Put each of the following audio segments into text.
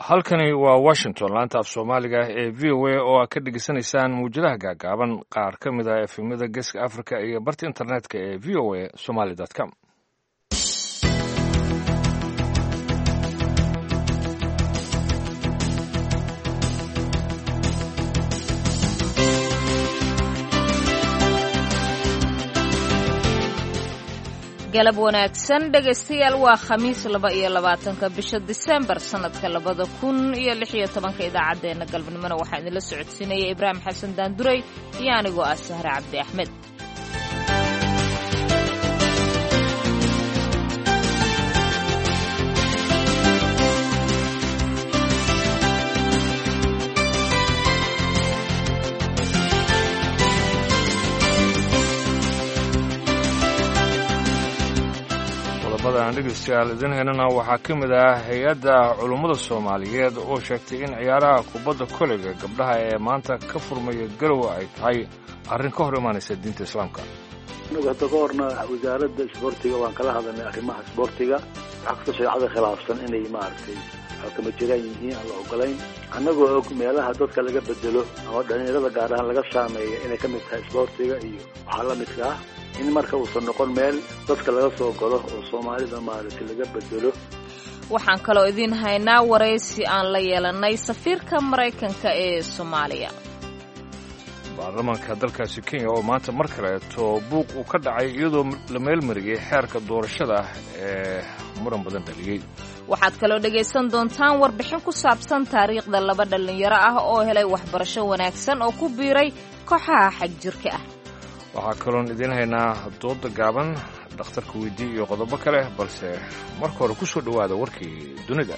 halkani waa washington laanta af soomaaliga ee v o a oo aad ka dhegeysanaysaan muwjadaha gaagaaban qaar ka mid ah efemyada geeska africa iyo barta internetka ee v o a somaly com galab wanaagsan dhegaystayaal waa khamiis laba iyo labaatanka bisha disembar sannadka labada kun iyo lix iyo tobanka idaacaddeenna galabnimona waxaa idinla socodsiinaya ibraahim xasan daanduray iyo anigoo ah sahre cabdi axmed aan dhegeystayaal idin heynana waxaa ka mid ah hay-adda culummada soomaaliyeed oo sheegtay in ciyaaraha kubadda koleyga gabdhaha ee maanta ka furmaya garowa ay tahay arrin ka hor imaanaysa diinta islaamka anagu hadda ka horna wasaaradda isboortiga waan kala hadalnay arrimaha isboortiga waxaa kastoo shareecada khilaafsan inay maaragtay kama jiraan yihiin aan la ogolayn annagoo og meelaha dadka laga bedelo ama dhalinyarada gaar ahaan laga saameeya inay ka mid tahay isboortiga iyo waxaa la midka ah in marka uusan noqon meel dadka laga soo galo oo soomaalida maaragtay laga bedelo waxaan kaloo idiin haynaa waraysi aan la yeelannay safiirka maraykanka ee soomaaliya baarlamaanka dalkaasi kenya oo maanta mar kaleeto buuq uu ka dhacay iyadoo la meelmariyey xeerka doorashada ee muran badan dhaliyey waxaad kaloo dhegaysan doontaan warbixin ku saabsan taariikhda laba dhallinyaro ah oo helay waxbarasho wanaagsan oo ku biiray kooxaha xagjirka ah waxaa kaloon idiin haynaa dooda gaaban dhakhtarka weydii iyo qodobo kale balse marka hore ku soo dhowaada warkii dunida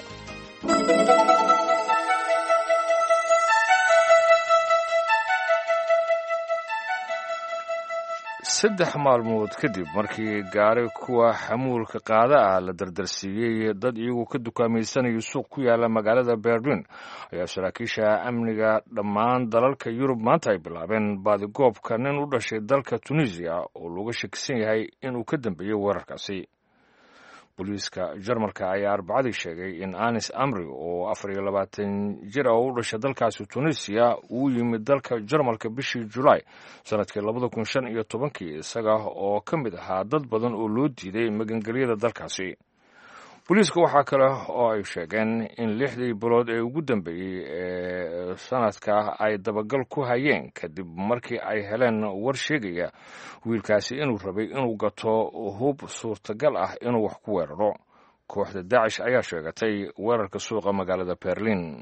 saddex maalmood kadib markii gaari kuwa xamuulka qaada ah la dardarsiiyey dad iyagu ka dukaamaysanaya suuq ku yaala magaalada berlin ayaa saraakiisha amniga dhammaan dalalka yurub maanta ay bilaabeen baadigoobka nin u dhashay dalka tunisiya oo looga shakisan yahay inuu ka dambeeyey weerarkaasi booliiska jarmalka ayaa arbacadii sheegay in anis amri oo afar iyo labaatan jir ah oo u dhashay dalkaasi tunisiya uu yimid dalka jarmalka bishii julaay sannadkii labada kun shan iyo tobankii isaga oo ka mid ahaa dad badan oo loo diiday magangelyada dalkaasi booliiska waxaa kale oo ay sheegeen in lixdii bilood ee ugu dambeeyey ee sanadka ay dabagal ku hayeen kadib markii ay heleen war sheegaya wiilkaasi inuu rabay inuu gato hub suurtagal ah inuu wax ku weeraro kooxda daacish ayaa sheegatay weerarka suuqa magaalada berlin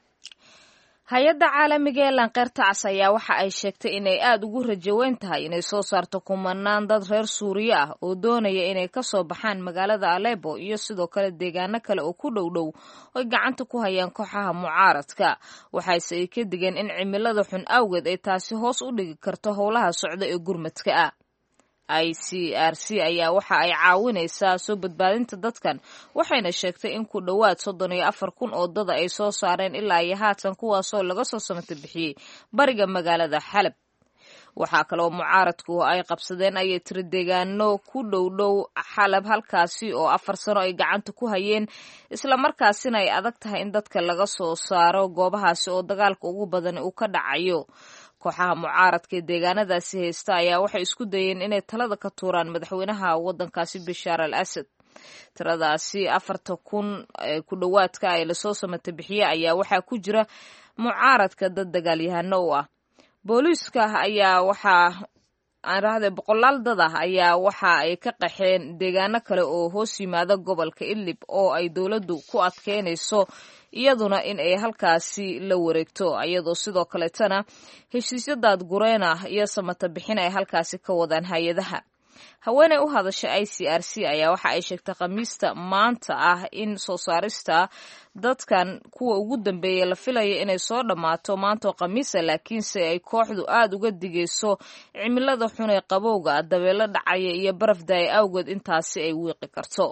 hay-adda caalamiga ee lanqeyrta cas ayaa waxa ay sheegtay inay aada ugu rajaweyn tahay inay soo saarto kumanaan dad reer suuriya ah oo doonaya inay ka soo baxaan magaalada alebo iyo sidoo kale deegaano kale oo ku dhow dhow oy gacanta ku hayaan kooxaha mucaaradka waxaase ay ka digeen in cimilada xun awgeed ay taasi hoos u dhigi karto howlaha socda ee gurmadka ah i c r c ayaa waxa ay caawinaysaa soo badbaadinta dadkan waxayna sheegtay in ku dhowaad soddon iyo afar kun oo dada ay soo saareen ilaa iyo haatan kuwaasoo laga soo samata bixiyey bariga magaalada xalab waxaa kaloo mucaaradku ay qabsadeen ayay tiri deegaano ku dhow dhow xalab halkaasi oo afar sano ay gacanta ku hayeen islamarkaasina ay adag tahay in dadka laga soo saaro goobahaasi oo dagaalka ugu badan uu ka dhacayo kooxaha mucaaradka ee deegaanadaasi haysta ayaa waxay isku dayeen inay talada ka tuuraan madaxweynaha waddankaasi bashaar al asad tiradaasi afarta kun ku dhowaadka ee lasoo samata bixiye ayaa waxaa ku jira mucaaradka dad dagaalyahano u ah booliiska ayaa waxaa aan rahday boqolaal dad ah ayaa waxa ay ka qaxeen deegaano kale oo hoos yimaada gobolka idlib oo ay dowladdu ku adkeynayso iyaduna in ay halkaasi la wareegto iyadoo sidoo kaleetana heshiisyo daadgureen ah iyo samata bixin ay halkaasi ka wadaan hay-adaha haweeney u hadasha i c r c ayaa waxa ay sheegtay khamiista maanta ah in soo saarista dadkan kuwa ugu dambeeya la filayo inay soo dhammaato maantoo khamiisa laakiinse ay kooxdu aada uga digayso cimilada xun ee qabowga dabeelo dhacaya iyo baraf daaya awgeed intaasi ay wiiqi karto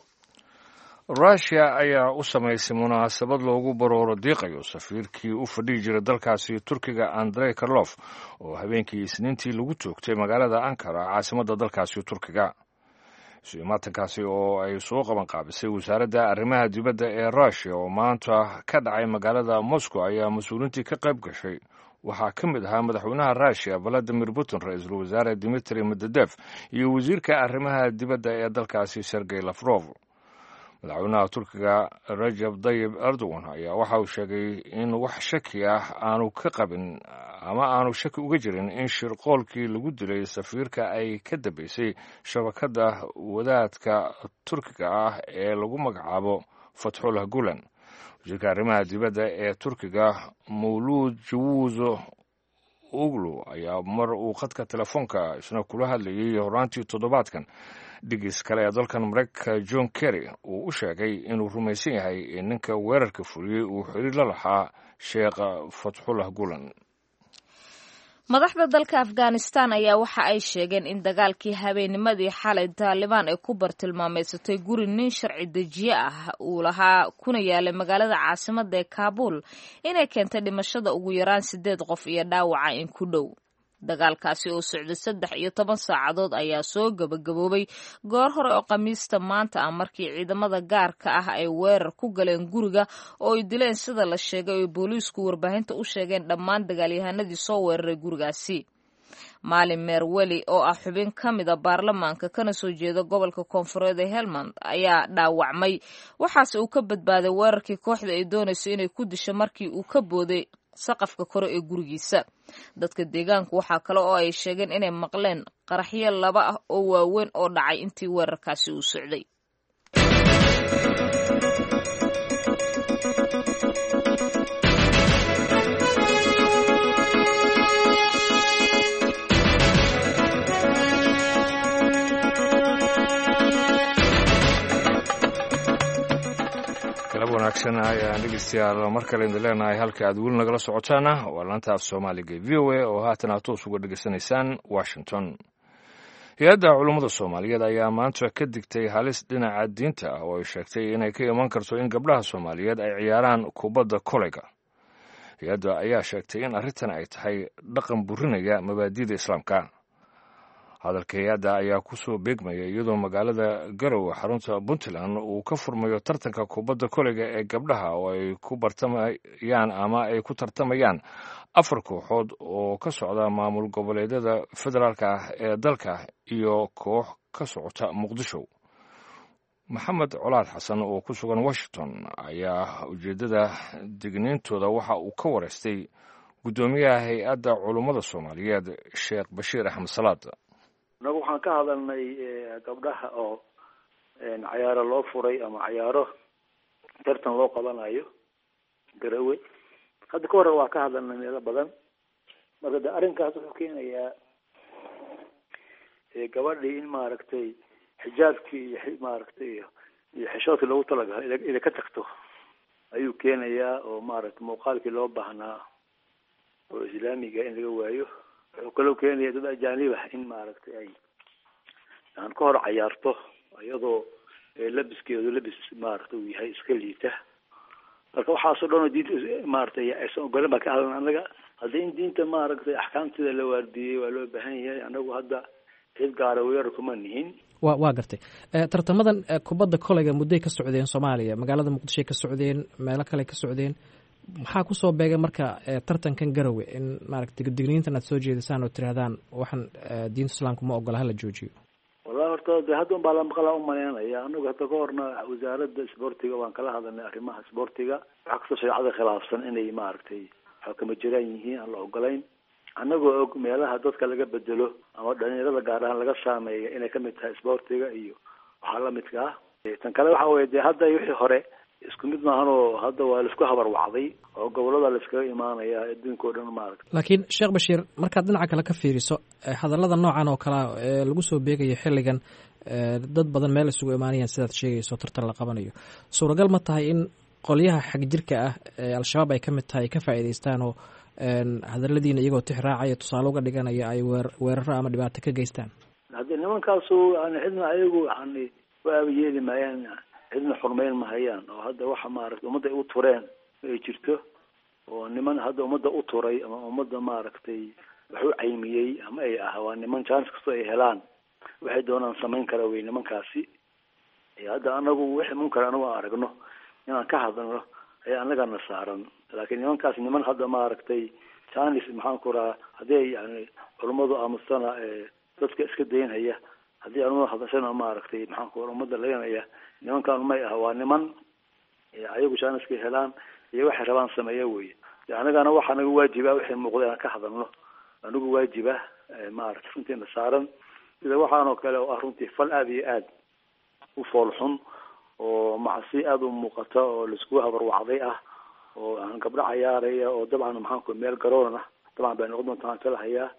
rushia ayaa u samaysay munaasabad loogu barooro diiqayo safiirkii u fadhihi jiray dalkaasi turkiga andrey karlof oo habeenkii isniintii lagu toogtay magaalada ankara caasimadda dalkaasi turkiga isu-imaatankaasi oo ay soo qaban qaabisay wasaaradda arrimaha dibadda ee rushia oo maanta ka dhacay magaalada moscow ayaa mas-uuliintii ka qayb gashay waxaa ka mid ahaa madaxweynaha rushia valadimir putin ra-iisul wasaare dimitri medvedef iyo wasiirka arrimaha dibadda ee dalkaasi sergey lafrof madaxweynaha turkiga rajab dayib erdogan ayaa waxa uu sheegay in wax shaki ah aanu ka qabin ama aanu shaki uga jirin in shirqoolkii lagu dilay safiirka ay ka dambeysay shabakadda wadaadka turkiga ah ee lagu magacaabo fatxullah gulan wasiirka arrimaha dibadda ee turkiga mawluud jawuuzo uglu ayaa mar uu khadka telefoonka isna kula hadlayay horaantii toddobaadkan dhigis kale ee dalkan mareykanka john kerry uu u sheegay inuu rumaysan yahay in ninka weerarka fuliyey uu xiriir la lahaa sheekh fatxullah gulan madaxda dalka afghanistan ayaa waxa ay sheegeen in dagaalkii habeennimadii xalay taalibaan ay ku bartilmaameysatay guri nin sharci dejiye ah uu lahaa kuna yaalay magaalada caasimada ee kaabuul inay keentay dhimashada ugu yaraan sideed qof iyo dhaawaca in ku dhow dagaalkaasi oo socday saddex iyo toban saacadood ayaa soo gabagaboobay goor hore oo khamiista maanta ah markii ciidamada gaarka ah ay weerar ku galeen guriga oo ay dileen sida la sheegay oo booliisku warbaahinta u sheegeen dhammaan dagaalyahanadii soo weeraray gurigaasi maalin meerweli oo ah xubin ka mida baarlamaanka kana soo jeeda gobolka koonfureed ee helmand ayaa dhaawacmay waxaase uu ka badbaaday weerarkii kooxda ay doonayso inay ku disho markii uu ka booday saqafka kore ee gurigiisa dadka deegaanku waxaa kale oo ay sheegeen inay maqleen qaraxyo laba ah oo waaweyn oo dhacay intii weerarkaasi uu socday galab wanaagsan ayaan dhegeystayaal mar kale idin leenahay halka aad weli nagala socotaana waa laanta af soomaaliga e v o a oo haatan aad toos uga dhegeysanaysaan washington hay-adda culummada soomaaliyeed ayaa maanta ka digtay halis dhinaca diinta ah oo ay sheegtay inay ka iman karto in gabdhaha soomaaliyeed ay ciyaaraan kubadda koleyga hay-adda ayaa sheegtay in arrintan ay tahay dhaqan burinaya mabaadi'da islaamka hadalka hay-adda ayaa ku soo beegmaya iyadoo magaalada garowe xarunta puntland uu ka furmayo tartanka kubadda koleyga ee gabdhaha oo ay ku bartamayaan ama ay ku tartamayaan afar kooxood oo ka socda maamul goboleedyada federaalka ah ee dalka iyo koox ka socota muqdisho maxamed colaad xasan oo ku sugan washington ayaa ujeeddada digniintooda waxa uu ka wareystay guddoomiyaha hay-adda culummada soomaaliyeed sheekh bashiir axmed salaad annagu waxaan ka hadalnay gabdhaha oo cayaaro loo furay ama cayaaro tartan loo qabanayo garawe hadda ka hore waa ka hadalnay meelo badan marka de arrinkaas wuxuu keenayaa gabadhii in maaragtay xijaabkii iyo maaragtay iyo iyo xishoodkii loogu talagalay inay ka tagto ayuu keenayaa oo maaragtay muuqaalkii loo baahnaa oo islaamiga in laga waayo wuxuu kaloo keenaya dad ajaanib ah in maaragtay ay aan ka hor cayaarto iyadoo labiskeedu labis maaragtay uu yahay iska liita marka waxaasoo dhan oo diinta maaragtay aysan ogolen baa ka hadlan annaga haddii in diinta maaragtay axkaamteeda la waardiyey waa loo baahan yahay annagu hadda cid gaara weerar kuma nihin wa waa gartay tartamadan kubadda koleyga muddoy ka socdeen soomaaliya magaalada muqdishoy ka socdeen meelo kale ka socdeen maxaa kusoo beegay marka tartankan garowe in maaragtay digniintan aad soo jeedisaan oo tirahdaan waxaan diinta islaamka ma ogola hala joojiyo wallahi horta de hadda un baa lamaqlaa umaleynaya anagu hadda ka horna wasaaradda isboortiga waan kala hadalnay arrimaha isboortiga waxaa kastoo shareecada khilaafsan inay maaragtay xakama jiraan yihiin aan la ogolayn annagoo og meelaha dadka laga bedelo ama dhalinyarada gaar ahaan laga saameeya inay kamid tahay isboortiga iyo waxaa lamidka ah tan kale waxa weye de hadda wixii hore isku mid maahan oo hadda waa laisku habarwacday oo gobolada laiskaga imaanaya adduunka o dhan maaragta laakiin sheekh bashiir markaad dhinaca kale ka fiiriso hadallada noocan oo kalea ee lagu soo beegayo xilligan dad badan meel isugu imaanayaan sidaad sheegayso tartan la qabanayo suuragal ma tahay in qolyaha xag jirka ah ee al-shabaab ay ka mid tahay ay ka faa'iidaystaan oo hadaladiina iyagoo tix raacaya tusaale uga dhiganaya ay weer weeraro ama dhibaato ka geystaan haddii nimankaasu yani cidna ayagu yani waaba yeeli maayaan cidna xurmeyn mahayaan oo hadda waxa maaragtay ummadda ay u tureen ay jirto oo niman hadda ummadda u turay ama ummadda maaragtay wax u caymiyey ama ay ah waa niman jaanis kastoo ay helaan waxay doonaan samayn kara wey nimankaasi hadda anagu wixii munkar anagu aan aragno inaan ka hadalno ayaa anagana saaran laakiin nimankaas niman hadda maaragtay janis maxaan ku rahaa haddii ay yani culummadu aamustana dadka iska daynhaya haddii anuma hadashana maaragtay maxaan ku ummadda laynaya nimankan may ah waa niman ayagu janiska helaan iyo waxay rabaan sameeya wey anagana waxaa naga waajiba wixii muuqda inaan ka hadalno anigu waajiba maaragtay runtiina saaran sida waxaan oo kale oo ah runtii fal aada iyo aad u fool xun oo macsi aada u muuqata oo laisku habarwacday ah oo aan gabdho cayaaraya oo dabcan maxaan ku meel garoon ah dabcan bay noqon doonta aan kala hayaa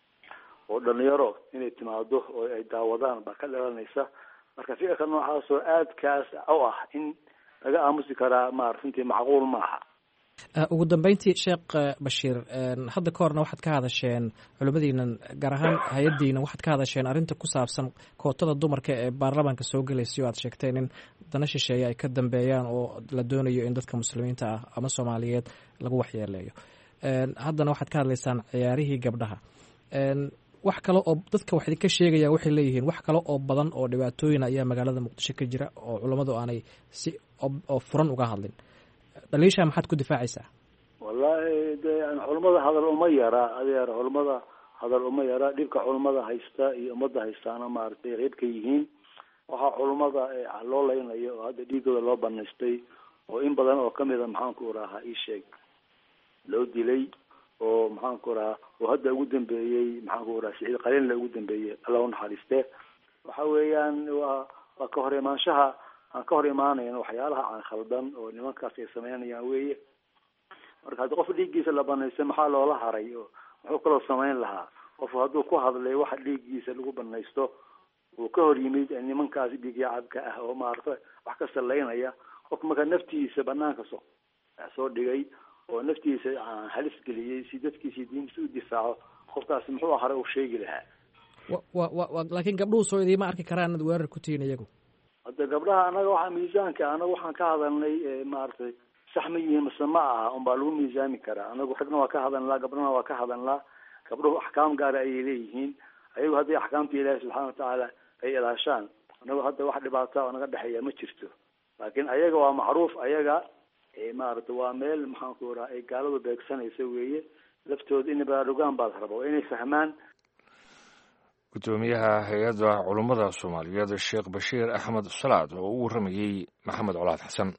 oo dhalinyaro inay timaado oo ay daawadaan baa ka dhalanaysa marka fikirka noocaas oo aadkaas u ah in laga aamusi karaa ma runtii macquul ma aha ugu dambeyntii sheekh bashiir hadda ka horna waxaad ka hadasheen culimmadiinan gaar ahaan hay-addiina waxaad ka hadasheen arrinta ku saabsan kootada dumarka ee baarlamaanka soo gelaysa o aad sheegteen in dana shisheeye ay ka dambeeyaan oo la doonayo in dadka muslimiinta ah ama soomaaliyeed lagu waxyeeleeyo haddana waxaad ka hadlaysaan ciyaarihii gabdhaha wax kale oo dadka wax idinka sheegaya waxay leeyihiin wax kale oo badan oo dhibaatooyin ayaa magaalada muqdisho ka jira oo culammadu aanay si oo furan uga hadlin dhaliishaa maxaad ku difaacaysaa wallahi de culamada hadal uma yara adeer culamada hadal uma yara dhibka culamada haysta iyo ummadda haystaana maaragtay qeyb ka yihiin waxaa culamada loo leynayo oo hadda dhiigooda loo banaystay oo in badan oo kamida maxaanku rahaa ii sheeg loo dilay oo maxaanku rahaa oo hadda ugu dambeeyey maxaanku raha siciid qaliinla ugu dambeeyey alla unaxariiste waxa weeyaan waa waa ka hor imaanshaha aan ka hor imaanayn waxyaalaha aan khaldan oo nimankaas ay sameynayaan weye marka haddi qof dhiiggiisa la banaystay maxaa loola haray oo muxuu kaloo samayn lahaa qof hadduu ku hadlay waxa dhiiggiisa lagu banaysto uu ka hor yimid nimankaas dhiigyacabka ah oo maarata wax ka salaynaya qof marka naftiisa banaanka soo soo dhigay oo naftiisa halis geliyey si dadkiisi diintiisa u difaaco qofkaasi muxuu hare u sheegi lahaa wa wa wa laakiin gabdhuhu soo idiima arki karaan inaad weerar ku tihiin iyagu hadda gabdhaha anaga waxaa miisaanka anaga waxaan ka hadalnay maaragtay sax ma yihiin mase ma aha unbaa lagu miisaami karaa anagu ragna waa ka hadalnaa gabdhana waa ka hadalnaa gabdhuhu axkaam gaara ayay leeyihiin ayagu hadday axkaamta ilaahi subxaana watacaala ay ilaashaan anagu hadda wax dhibaata oo naga dhexeeya ma jirto laakiin ayaga waa macruuf ayaga maaragtay waa meel maxaanku raha ay gaaladu beegsanaysa weeye laftooda inay baraarugaan baad raba waa inay fahmaan gudoomiyaha hay-adda culummada soomaaliyeed sheekh bashiir axmed salaad oo u warramayey maxamed colaad xasan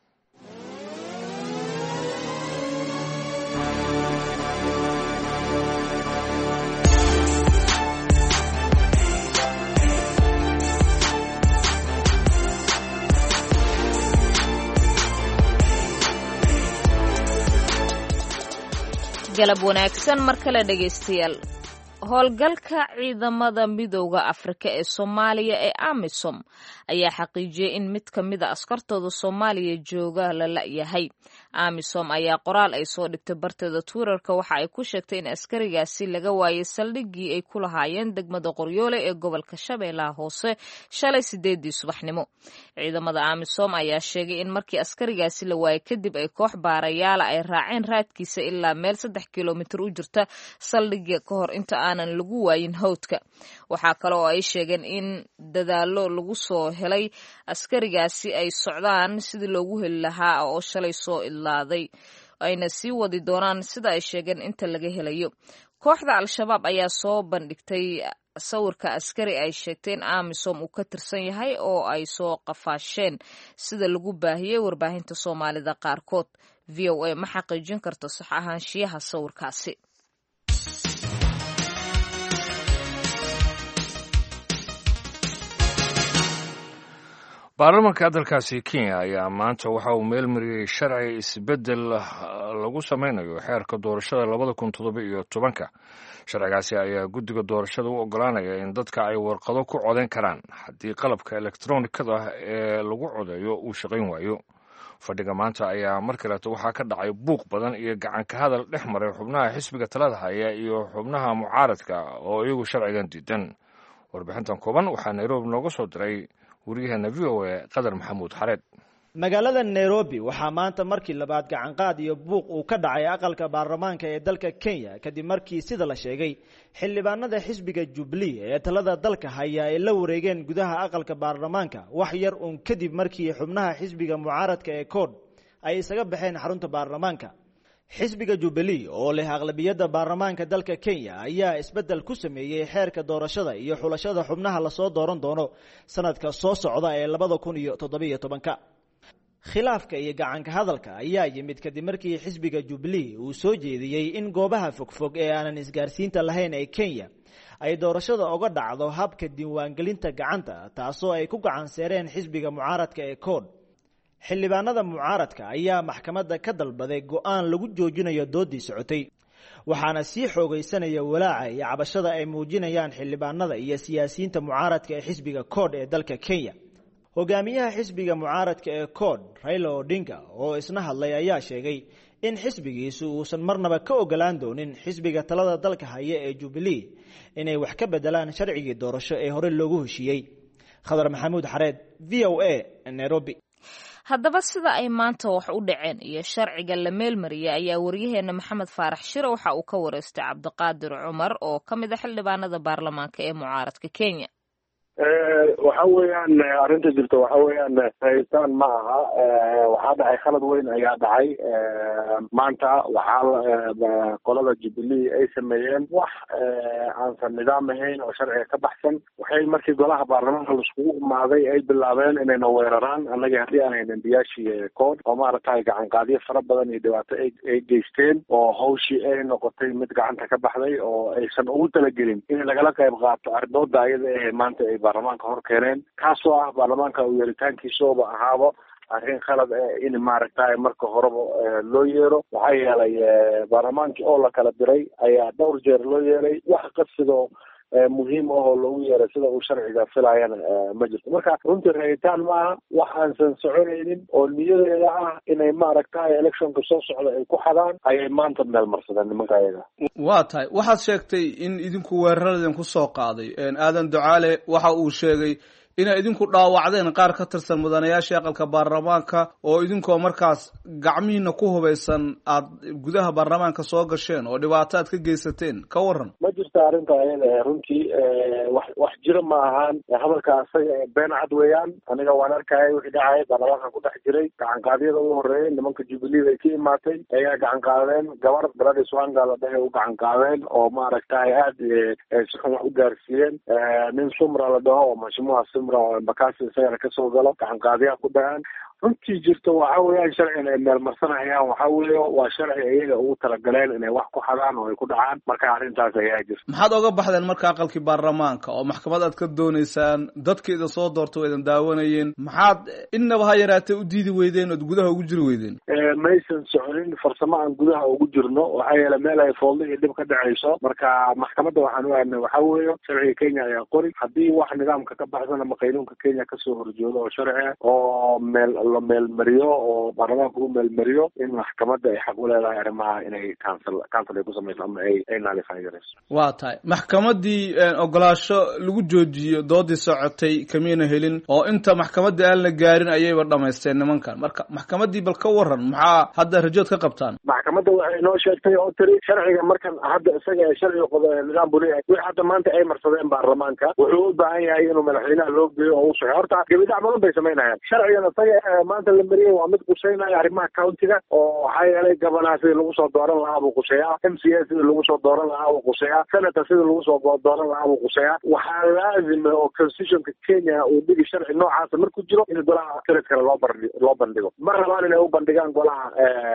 galab wanaagsan mar kale dhegaystayaal howlgalka ciidamada midooda afrika ee soomaaliya ee amisom ayaa xaqiijiyey in mid ka mida askartooda soomaaliya jooga la la'yahay amisom ayaa qoraal ay soo dhigtay barteeda twitterka waxa ay ku sheegtay in askarigaasi laga waayay saldhiggii ay ku lahaayeen degmada qoryoole ee gobolka shabeellaha hoose shalay sideedii subaxnimo ciidamada amisom ayaa sheegay in markii askarigaasi la waayay kadib ay koox baarayaala ay raaceen raadkiisa ilaa meel saddex kilomitir u jirta saldhigga ka hor inta aanan lagu waayin hawdka waxaa kale oo ay sheegeen in dadaallo lagu soo helay askarigaasi ay socdaan sidii loogu heli lahaa oo shalay soo idlaaday ayna sii wadi doonaan sida ay sheegeen inta laga helayo kooxda al-shabaab ayaa soo bandhigtay sawirka askari ay sheegtay in amisom uu ka tirsan yahay oo ay soo qafaasheen sida lagu baahiyey warbaahinta soomaalida qaarkood v o a ma xaqiijin karto sax ahaanshiyaha sawirkaasi baarlamanka dalkaasi kenya ayaa maanta waxa uu meel mariyey sharci isbeddel lagu sameynayo xeerka doorashada labada kun toddoba iyo tobanka sharcigaasi ayaa guddiga doorashada u ogolaanaya in dadka ay warqado ku codeyn karaan haddii qalabka elektronikada ee lagu codeeyo uu shaqayn waayo fadhiga maanta ayaa mar kaleeto waxaa ka dhacay buuq badan iyo gacanka hadal dhex maray xubnaha xisbiga talada haya iyo xubnaha mucaaradka oo iyagu sharcigan diidan warbixintan kooban waxaa nairobi nooga soo diray waryaheena v o a qadar maxamuud xareed magaalada nairobi waxaa maanta markii labaad gacanqaad iyo buuq uu ka dhacay aqalka baarlamaanka ee dalka kenya kadib markii sida la sheegay xildhibaanada xisbiga jubilee ee talada dalka haya ay la wareegeen gudaha aqalka baarlamaanka wax yar uun kadib markii xubnaha xisbiga mucaaradka ee kood ay isaga baxeen xarunta baarlamaanka xisbiga jubilee oo leh aqlabiyadda baarlamaanka dalka kenya ayaa isbeddel ku sameeyey xeerka doorashada iyo xulashada xubnaha lasoo dooran doono sanadka soo socda ee labada kun iyo toddobiyo tobanka khilaafka iyo gacanka hadalka ayaa yimid kadib markii xisbiga jubilee uu soo jeediyey in goobaha fogfog ee aanan isgaarsiinta lahayn ee kenya ay doorashada oga dhacdo habka diiwaangelinta gacanta taasoo ay ku gacan seereen xisbiga mucaaradka ee kood xildhibaanada mucaaradka ayaa maxkamadda ka dalbaday go-aan lagu joojinayo doodii socotay waxaana sii xoogaysanaya walaaca iyo cabashada ay muujinayaan xildhibaanada iyo siyaasiyiinta mucaaradka ee xisbiga kood ee dalka kenya hogaamiyaha xisbiga mucaaradka ee kood raila odinga oo isna hadlay ayaa sheegay in xisbigiisu uusan marnaba ka ogolaan doonin xisbiga talada dalka haya ee jubilee inay wax ka bedelaan sharcigii doorasho ee hore loogu heshiiyey khadar maxamuud xareed v o a nairobi haddaba sida ay maanta wax u dhaceen iyo sharciga la meelmariyay ayaa waryaheena maxamed faarax shire waxa uu ka wareystay cabdiqaadir cumar oo ka mid a xildhibaanada baarlamaanka ee mucaaradka kenya waxa weeyaan arrinta jirta waxa weeyaan rayitaan ma aha waxaa dhacay khalad weyn ayaa dhacay maanta waxaa qolada jubilee ay sameeyeen wax aansan nidaam ahayn oo sharciga ka baxsan waxay markii golaha baarlamaanka laiskugu imaaday ay bilaabeen inayna weeraraan annagii haddii aan haynin biyaashii kood oo maaragtay gacanqaadyo fara badan iyo dhibaato ay geysteen oo hawshii ay noqotay mid gacanta ka baxday oo aysan ugu talagelin in lagala qayb qaato arrimooda ayada ee maanta ay baarlamaanka hor keeneen kaasoo ah baarlamaanka uu yeeritaankiisooba ahaaba arrin khalad in maaragtay marka horeba loo yeero waxaa yeelay baarlamaankii oo la kala diray ayaa dhowr jeer loo yeeray wax qadsidoo muhiim ahoo loogu yeeray sida uu sharciga filayana ma jirto marka runtii rayitaan ma aha wax aansan soconaynin oo niyadeeda ah inay maaragtay electionka soo socda ay ku xadaan ayay maanta meel marsadeen nimanka ayaga waa tahay waxaad sheegtay in idinku weeraradan ku soo qaaday aadan ducaale waxa uu sheegay inay idinku dhaawacdeen qaar ka tirsan mudanayaashii aqalka baarlamaanka oo idinkoo markaas gacmihiina ku hubaysan aad gudaha baarlamaanka soo gasheen oo dhibaato aad ka geysateen ka waran ma jirto arrinta ayada runtii wax wax jira ma ahaan hadalka asaga been cad weeyaan aniga waan arkaya wixii dhacaya baarlamaanka ku dhex jiray gacanqaadyada ugu horreeyay nimanka jubilee ay ka imaatay ayaa gacan qaadeen gabar gladys wanga la dhahay u gacan qaadeen oo maaragtay aad si xun wax u gaarsiiyeen nin sumra la dhaho oo mashimuha bakasi isagana kasoo galo gacanqaadiyaa ku dhahaan runtii jirto waxa weeyaan sharcigan ay meelmarsanayaan waxa weeye waa sharci iyaga ugu talagaleen inay wax ku xadaan oo ay ku dhacaan marka arrintaas ayaa jirta maxaad oga baxdeen marka aqalkii baarlamaanka oo maxkamad aad ka dooneysaan dadka idin soo doorta waa idin daawanayeen maxaad innaba ha yaraatee u diidi weydeen ood gudaha ugu jiri weydeen maysan soconin farsamo aan gudaha ugu jirno waxaa yeele meel ay foolda iyo dhib ka dhacayso marka maxkamadda waxaan u aadnay waxa weeye sharciga kenya ayaa qori haddii wax nidaamka ka baxsan ama qaynuunka kenya kasoo horjoodo oo sharci ah oo meel la meelmariyo oo baarlamaanka u meelmariyo in maxkamadda ay xaq u leedahay arrimaha inay council council ay ku samayso ama ay ay naalifaan garayso waa tahay maxkamaddii ogolaasho lagu joojiyo doodii socotay kamiyna helin oo inta maxkamaddii aan la gaarin ayayba dhamaysteen nimankan marka maxkamaddii bal ka waran maxaa hadda rajood ka qabtaan maxkamadda waxay noo sheegtay oo tiri sharciga markan hadda isaga ee sharciga qodo nidaam buu leeyahay wixii hadda maanta ay marsadeen baarlamaanka wuxuu u baahan yahay inuu madaxweynaha loo geeyo oo u saxo horta gebidhac badan bay samaynayaan sharcigan isaga maanta la mariyay waa mid quseynaya arrimaha countiga oo waxaa yeelay gabanaha sidii lagu soo dooran lahaa buu quseeyaa m c a sidii lagu soo dooran lahaa buu quseeyaa senator sidii lagu soo dooran lahaa buu quseeyaa waxaa laazima oo constitutionka kenya uu dhigi sharci noocaasa markuu jiro in golaha senadkana loo bandhi loo bandhigo ma rabaan inay u bandhigaan golaha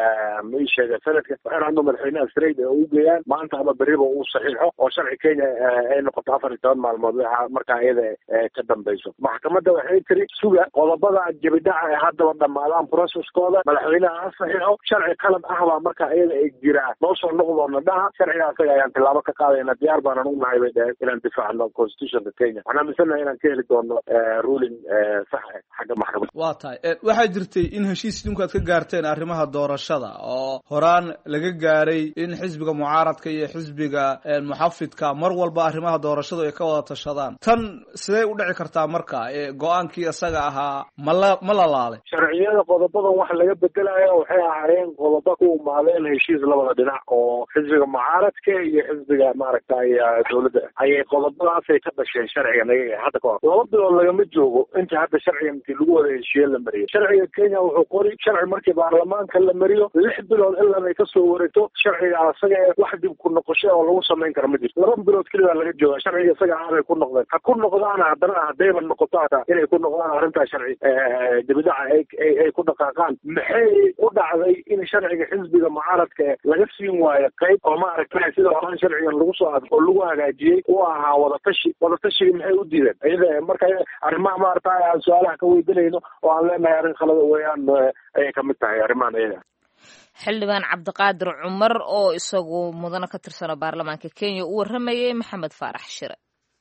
ma ii sheega senadka waxay rabaan madaxweynaha straight ee u geeyaan maanta ama beriba uu saxiixo oo sharci kenya ay noqoto afar iyo toban maalmood waxa markaa iyada ka dambayso maxkamadda waxay tiri suga qodobada jabidhaca ee haddaba dhamaadaan processkooda madaxweynaha ha saxiixo sharci qalad ah baa markaa iyada ay jiraa noo soo noqdoona dhaha sharciga asaga ayaan tilaabo ka qaadayna diyaar baanan u nahay bay dhaheen inaan difaacno constitutionka kenya waxaan aaminsannahay inaan ka heli doono ruling sax xagga maxkamadda waa tahay waxaa jirtay in heshiis idinku aad ka gaarteen arrimaha doorashada oo horaan laga gaaray in xisbiga mucaaradka iyo xisbiga muxafidka mar walba arrimaha doorashadu ay ka wada tashadaan tan sidee u dhici kartaa marka go-aankii isaga ahaa mala ma la laalay imaaday sharciyada qodobadan wax laga bedelaya waxay ahaayeen qodobo ku umaadeen heshiis labada dhinac oo xisbiga mucaaradka iyo xisbiga maaragtay dowladda ayay qodobadaasay ka dhasheen sharcigan ayaga hadda ka hor laba bilood lagama joogo inta hadda sharcigan intii lagu wada heshiiye la mariyo sharciga kenya wuxuu qori sharci markii baarlamaanka la mariyo lix bilood ilaa ay kasoo wareegto sharciga asaga wax dib ku noqosho oo lagu samayn kara ma jirto laba bilood keliya laga jooga sharciga isaga aanay ku noqdeen ha ku noqdaana haddana haddayba noqoto hata inay ku noqdaan arrintaa sharci dibidaca ay ku dhaqaaqaan maxay u dhacday in sharciga xisbiga mucaaradka laga siin waayo qayb oo maaragtay sida horaan sharcigan lagu soo ad oo lagu hagaajiyey u ahaa wadatashi wadatashiga maxay u diideen iyada marka arrimaha maaragtay aan su-aalaha ka weydiinayno oo aan leenahay arrin khalada weeyaan ayay kamid tahay arrimahan iyaga xildhibaan cabdiqaadir cumar oo isagu mudano ka tirsano baarlamaanka kenya u warramayay maxamed faarax shire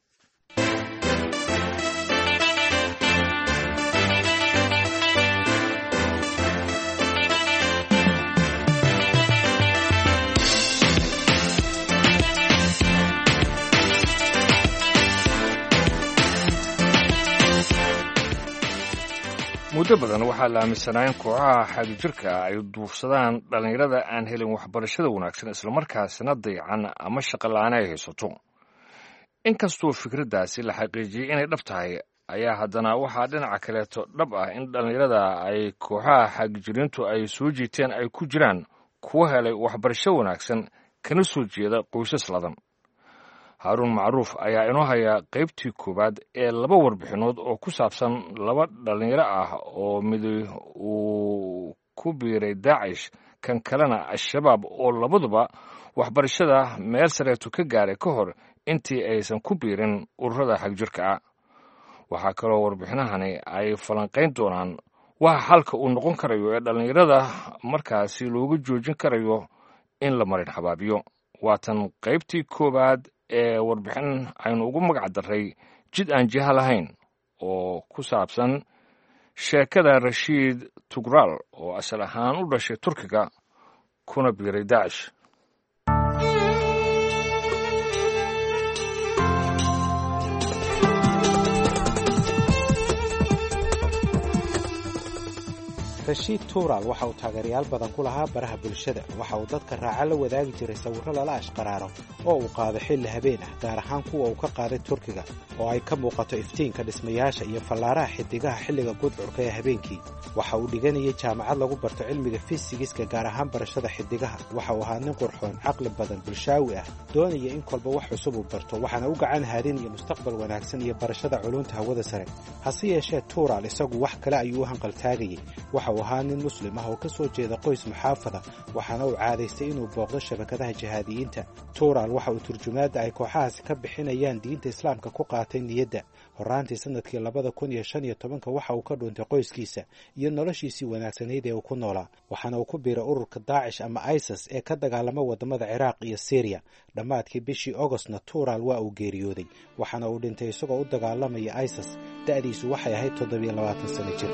muddo badan waxaa la aaminsanaa in kooxaha xagjirka ay duufsadaan dhallinyarada aan helin waxbarashada wanaagsan islamarkaasina dayacan ama shaqola'aane ay haysato inkastoo fikraddaasi la xaqiijiyey inay dhab tahay ayaa haddana waxaa dhinaca kaleeto dhab ah in dhallinyarada ay kooxaha xagjiriintu ay soo jiiteen ay ku jiraan kuwa helay waxbarasho wanaagsan kana soo jeeda qoysas ladan haaruun macruuf ayaa inoo haya qaybtii koowaad ee laba warbixinood oo ku saabsan laba dhallinyaro ah oo miday uu ku biiray daacish kan kalena al-shabaab oo labaduba waxbarashada meel sareetu ka gaaray ka hor intii aysan ku biirin ururada xagjirka ah waxaa kaloo warbixinahani ay falanqayn doonaan waxa xalka uu noqon karayo ee dhallinyarada markaasi looga joojin karayo in la marin xabaabiyo waatan qaybtii koowaad ee warbixin aynu ugu magac darray jid aan jiha lahayn oo ku saabsan sheekada rashiid tugraal oo asal ahaan u dhashay turkiga kuna biiray daacish rashiid tuuraal waxa uu taageerayaal badan ku lahaa baraha bulshada waxa uu dadka raaca la wadaagi jiray sawirro lala ashqaraaro oo uu qaado xilli habeen ah gaar ahaan kuwa uu ka qaaday turkiga oo ay ka muuqato iftiinka dhismayaasha iyo fallaaraha xidigaha xilliga gudcurka ee habeenkii waxa uu dhiganayay jaamacad lagu barto cilmiga fisigiska gaar ahaan barashada xidigaha waxa uu ahaa nin qurxoon caqli badan bulshaawi ah doonaya in kolba wax cusub uu barto waxaana u gacan haadin iyo mustaqbal wanaagsan iyo barashada culunta hawada sare hase yeeshee tuuraal isagu wax kale ayuu u hanqaltaagayey waxa uu ahaa nin muslim ah oo ka soo jeeda qoys muxaafada waxaana uu caadaystay inuu booqdo shabakadaha jihaadiyiinta tuuraal waxa uu turjumaadda ay kooxahaasi ka bixinayaan diinta islaamka ku qaatay niyadda horraantii sannadkii labada kun iyo shan iyo tobanka waxa uu ka dhuuntay qoyskiisa iyo noloshiisii wanaagsanayd ee uu ku noolaa waxaana uu ku biiray ururka daacish ama isis ee ka dagaalama waddamada ciraaq iyo syriya dhammaadkii bishii ogostna tuuraal waa uu geeriyooday waxaana uu dhintay isagoo u dagaalamaya isis da'diisu waxay ahayd toddobiyo labaatan sano jir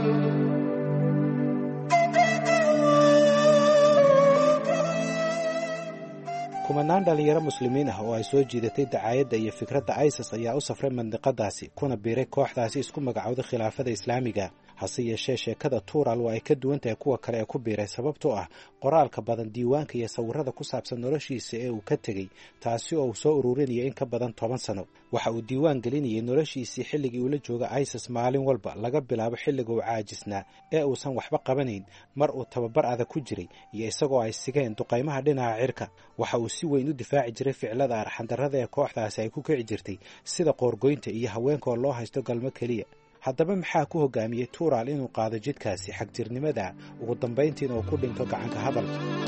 kumanaan dhallinyaro muslimiin ah oo ay soo jiidatay dacaayadda iyo fikradda isis ayaa u safray mandiqadaasi kuna biiray kooxdaasi isku magacowda khilaafada islaamiga hase yeeshee sheekada tuural waa ay ka duwan tahay kuwa kale ee ku biiray sababtoo ah qoraalka badan diiwaanka iyo sawirrada ku saabsan noloshiisa ee uu ka tegey taasi oo uu soo ururinaya in ka badan toban sano waxa uu diiwaan gelinayay noloshiisii xilligii uula jooga isis maalin walba laga bilaabo xilliga uu caajisnaa ee uusan waxba qabanayn mar uu tababar adag ku jiray iyo isagoo ay sigeen duqaymaha dhinaca cirka waxa uu si weyn u difaaci jiray ficilada arxandarrada ee kooxdaasi ay ku kici jirtay sida qoorgoynta iyo haweenkaoo loo haysto galmo keliya haddaba maxaa ku hogaamiyey tuuraal inuu qaado jidkaasi xagjirnimada ugu dambayntiina uu ku dhinto gacanka hadal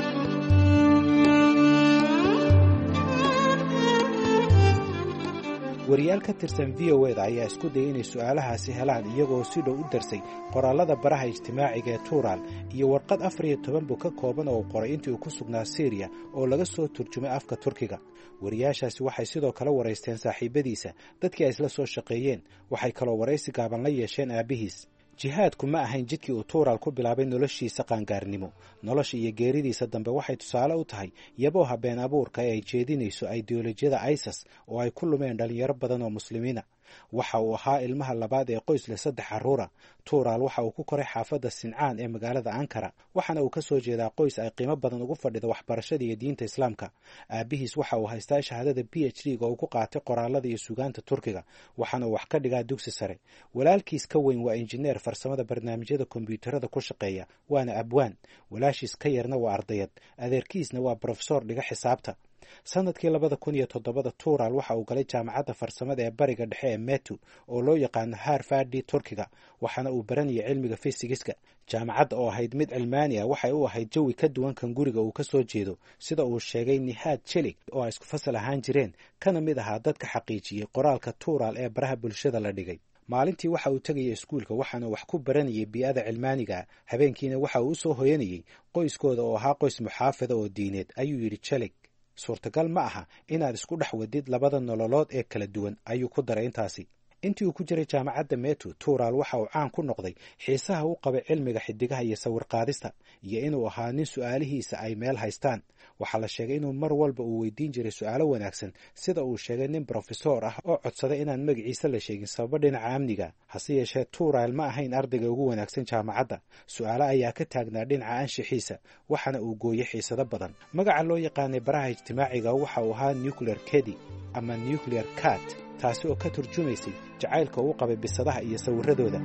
wariyaal ka tirsan v o eda ayaa isku dayay inay su'aalahaasi helaan iyagoo si dhow u darsay qoraallada baraha ijtimaaciga ee tuuraal iyo warqad afar iyo toban buu ka kooban oo uu qoray intii uu ku sugnaa syriya oo laga soo turjumay afka turkiga wariyaashaasi waxay sidoo kale waraysteen saaxiibadiisa dadkii ay isla soo shaqeeyeen waxay kaloo waraysi gaaban la yeesheen aabbihiis jihaadku ma ahayn jidkii uu tuuraal ku bilaabay noloshiisa qaangaarnimo nolosha iyo geeridiisa dambe waxay tusaale u tahay yabooha been abuurka ee ay jeedinayso ideolojiyada isis oo ay ku lumeen dhallinyaro badan oo muslimiina waxa uu ahaa ilmaha labaad ee qoys leh saddex carruura tuuraal waxa uu ku koray xaafadda sincaan ee magaalada ankara waxaana uu ka soo jeedaa qoys ay qiimo badan ugu fadhida waxbarashada iyo diinta islaamka aabihiis waxa uu haystaa shahaadada b h d ga uu ku qaatay qoraalada iyo sugaanta turkiga waxaana uu wax ka dhigaa dugsi sare walaalkiis ka weyn waa injineer farsamada barnaamijyada kombyuutarada ku shaqeeya waana abwaan walaashiis ka yarna waa ardayad adeerkiisna waa brofesor dhiga xisaabta sanadkii labada kun iyo toddobada tuural waxa uu galay jaamacadda farsamada ee bariga dhexe ee metu oo loo yaqaano harfardi turkiga waxaana uu baranayay cilmiga fisigiska jaamacadda oo ahayd mid cilmaani ah waxay u ahayd jawi ka duwan kan guriga uu ka soo jeedo sida uu sheegay nihaad jelig oo ay isku fasal ahaan jireen kana mid ahaa dadka xaqiijiyey qoraalka tuural ee baraha bulshada la dhigay maalintii waxa uu tegayay iskuulka waxaana wax ku baranayay bii'ada cilmaaniga habeenkiina waxa uu u soo hoyanayay qoyskooda oo ahaa qoys muxaafada oo diineed ayuu yidhi jelig suurtagal ma aha inaad isku dhex wadid labada nololood ee kala duwan ayuu ku daray intaasi intii uu ku jiray jaamacadda metu tuural waxa uu caan ku noqday xiisaha u qabay cilmiga xidigaha iyo sawirqaadista iyo inuu ahaa nin su'aalihiisa ay meel haystaan waxaa la sheegay inuu mar walba uu weydiin jiray su'aalo wanaagsan sida uu sheegay nin brofesor ah oo codsaday inaan magaciisa la sheegin sababo dhinaca amniga hase yeeshee tuural ma ahayn ardayga ugu wanaagsan jaamacadda su'aalo ayaa ka taagnaa dhinaca anshixiisa waxaana uu gooyey xiisado badan magaca loo yaqaanay baraha ijtimaaciga waxa uu ahaa nuclear kedi ama nuclear cat taasi oo ka turjumaysay jacaylka uu qabay bisadaha iyo sawiradooda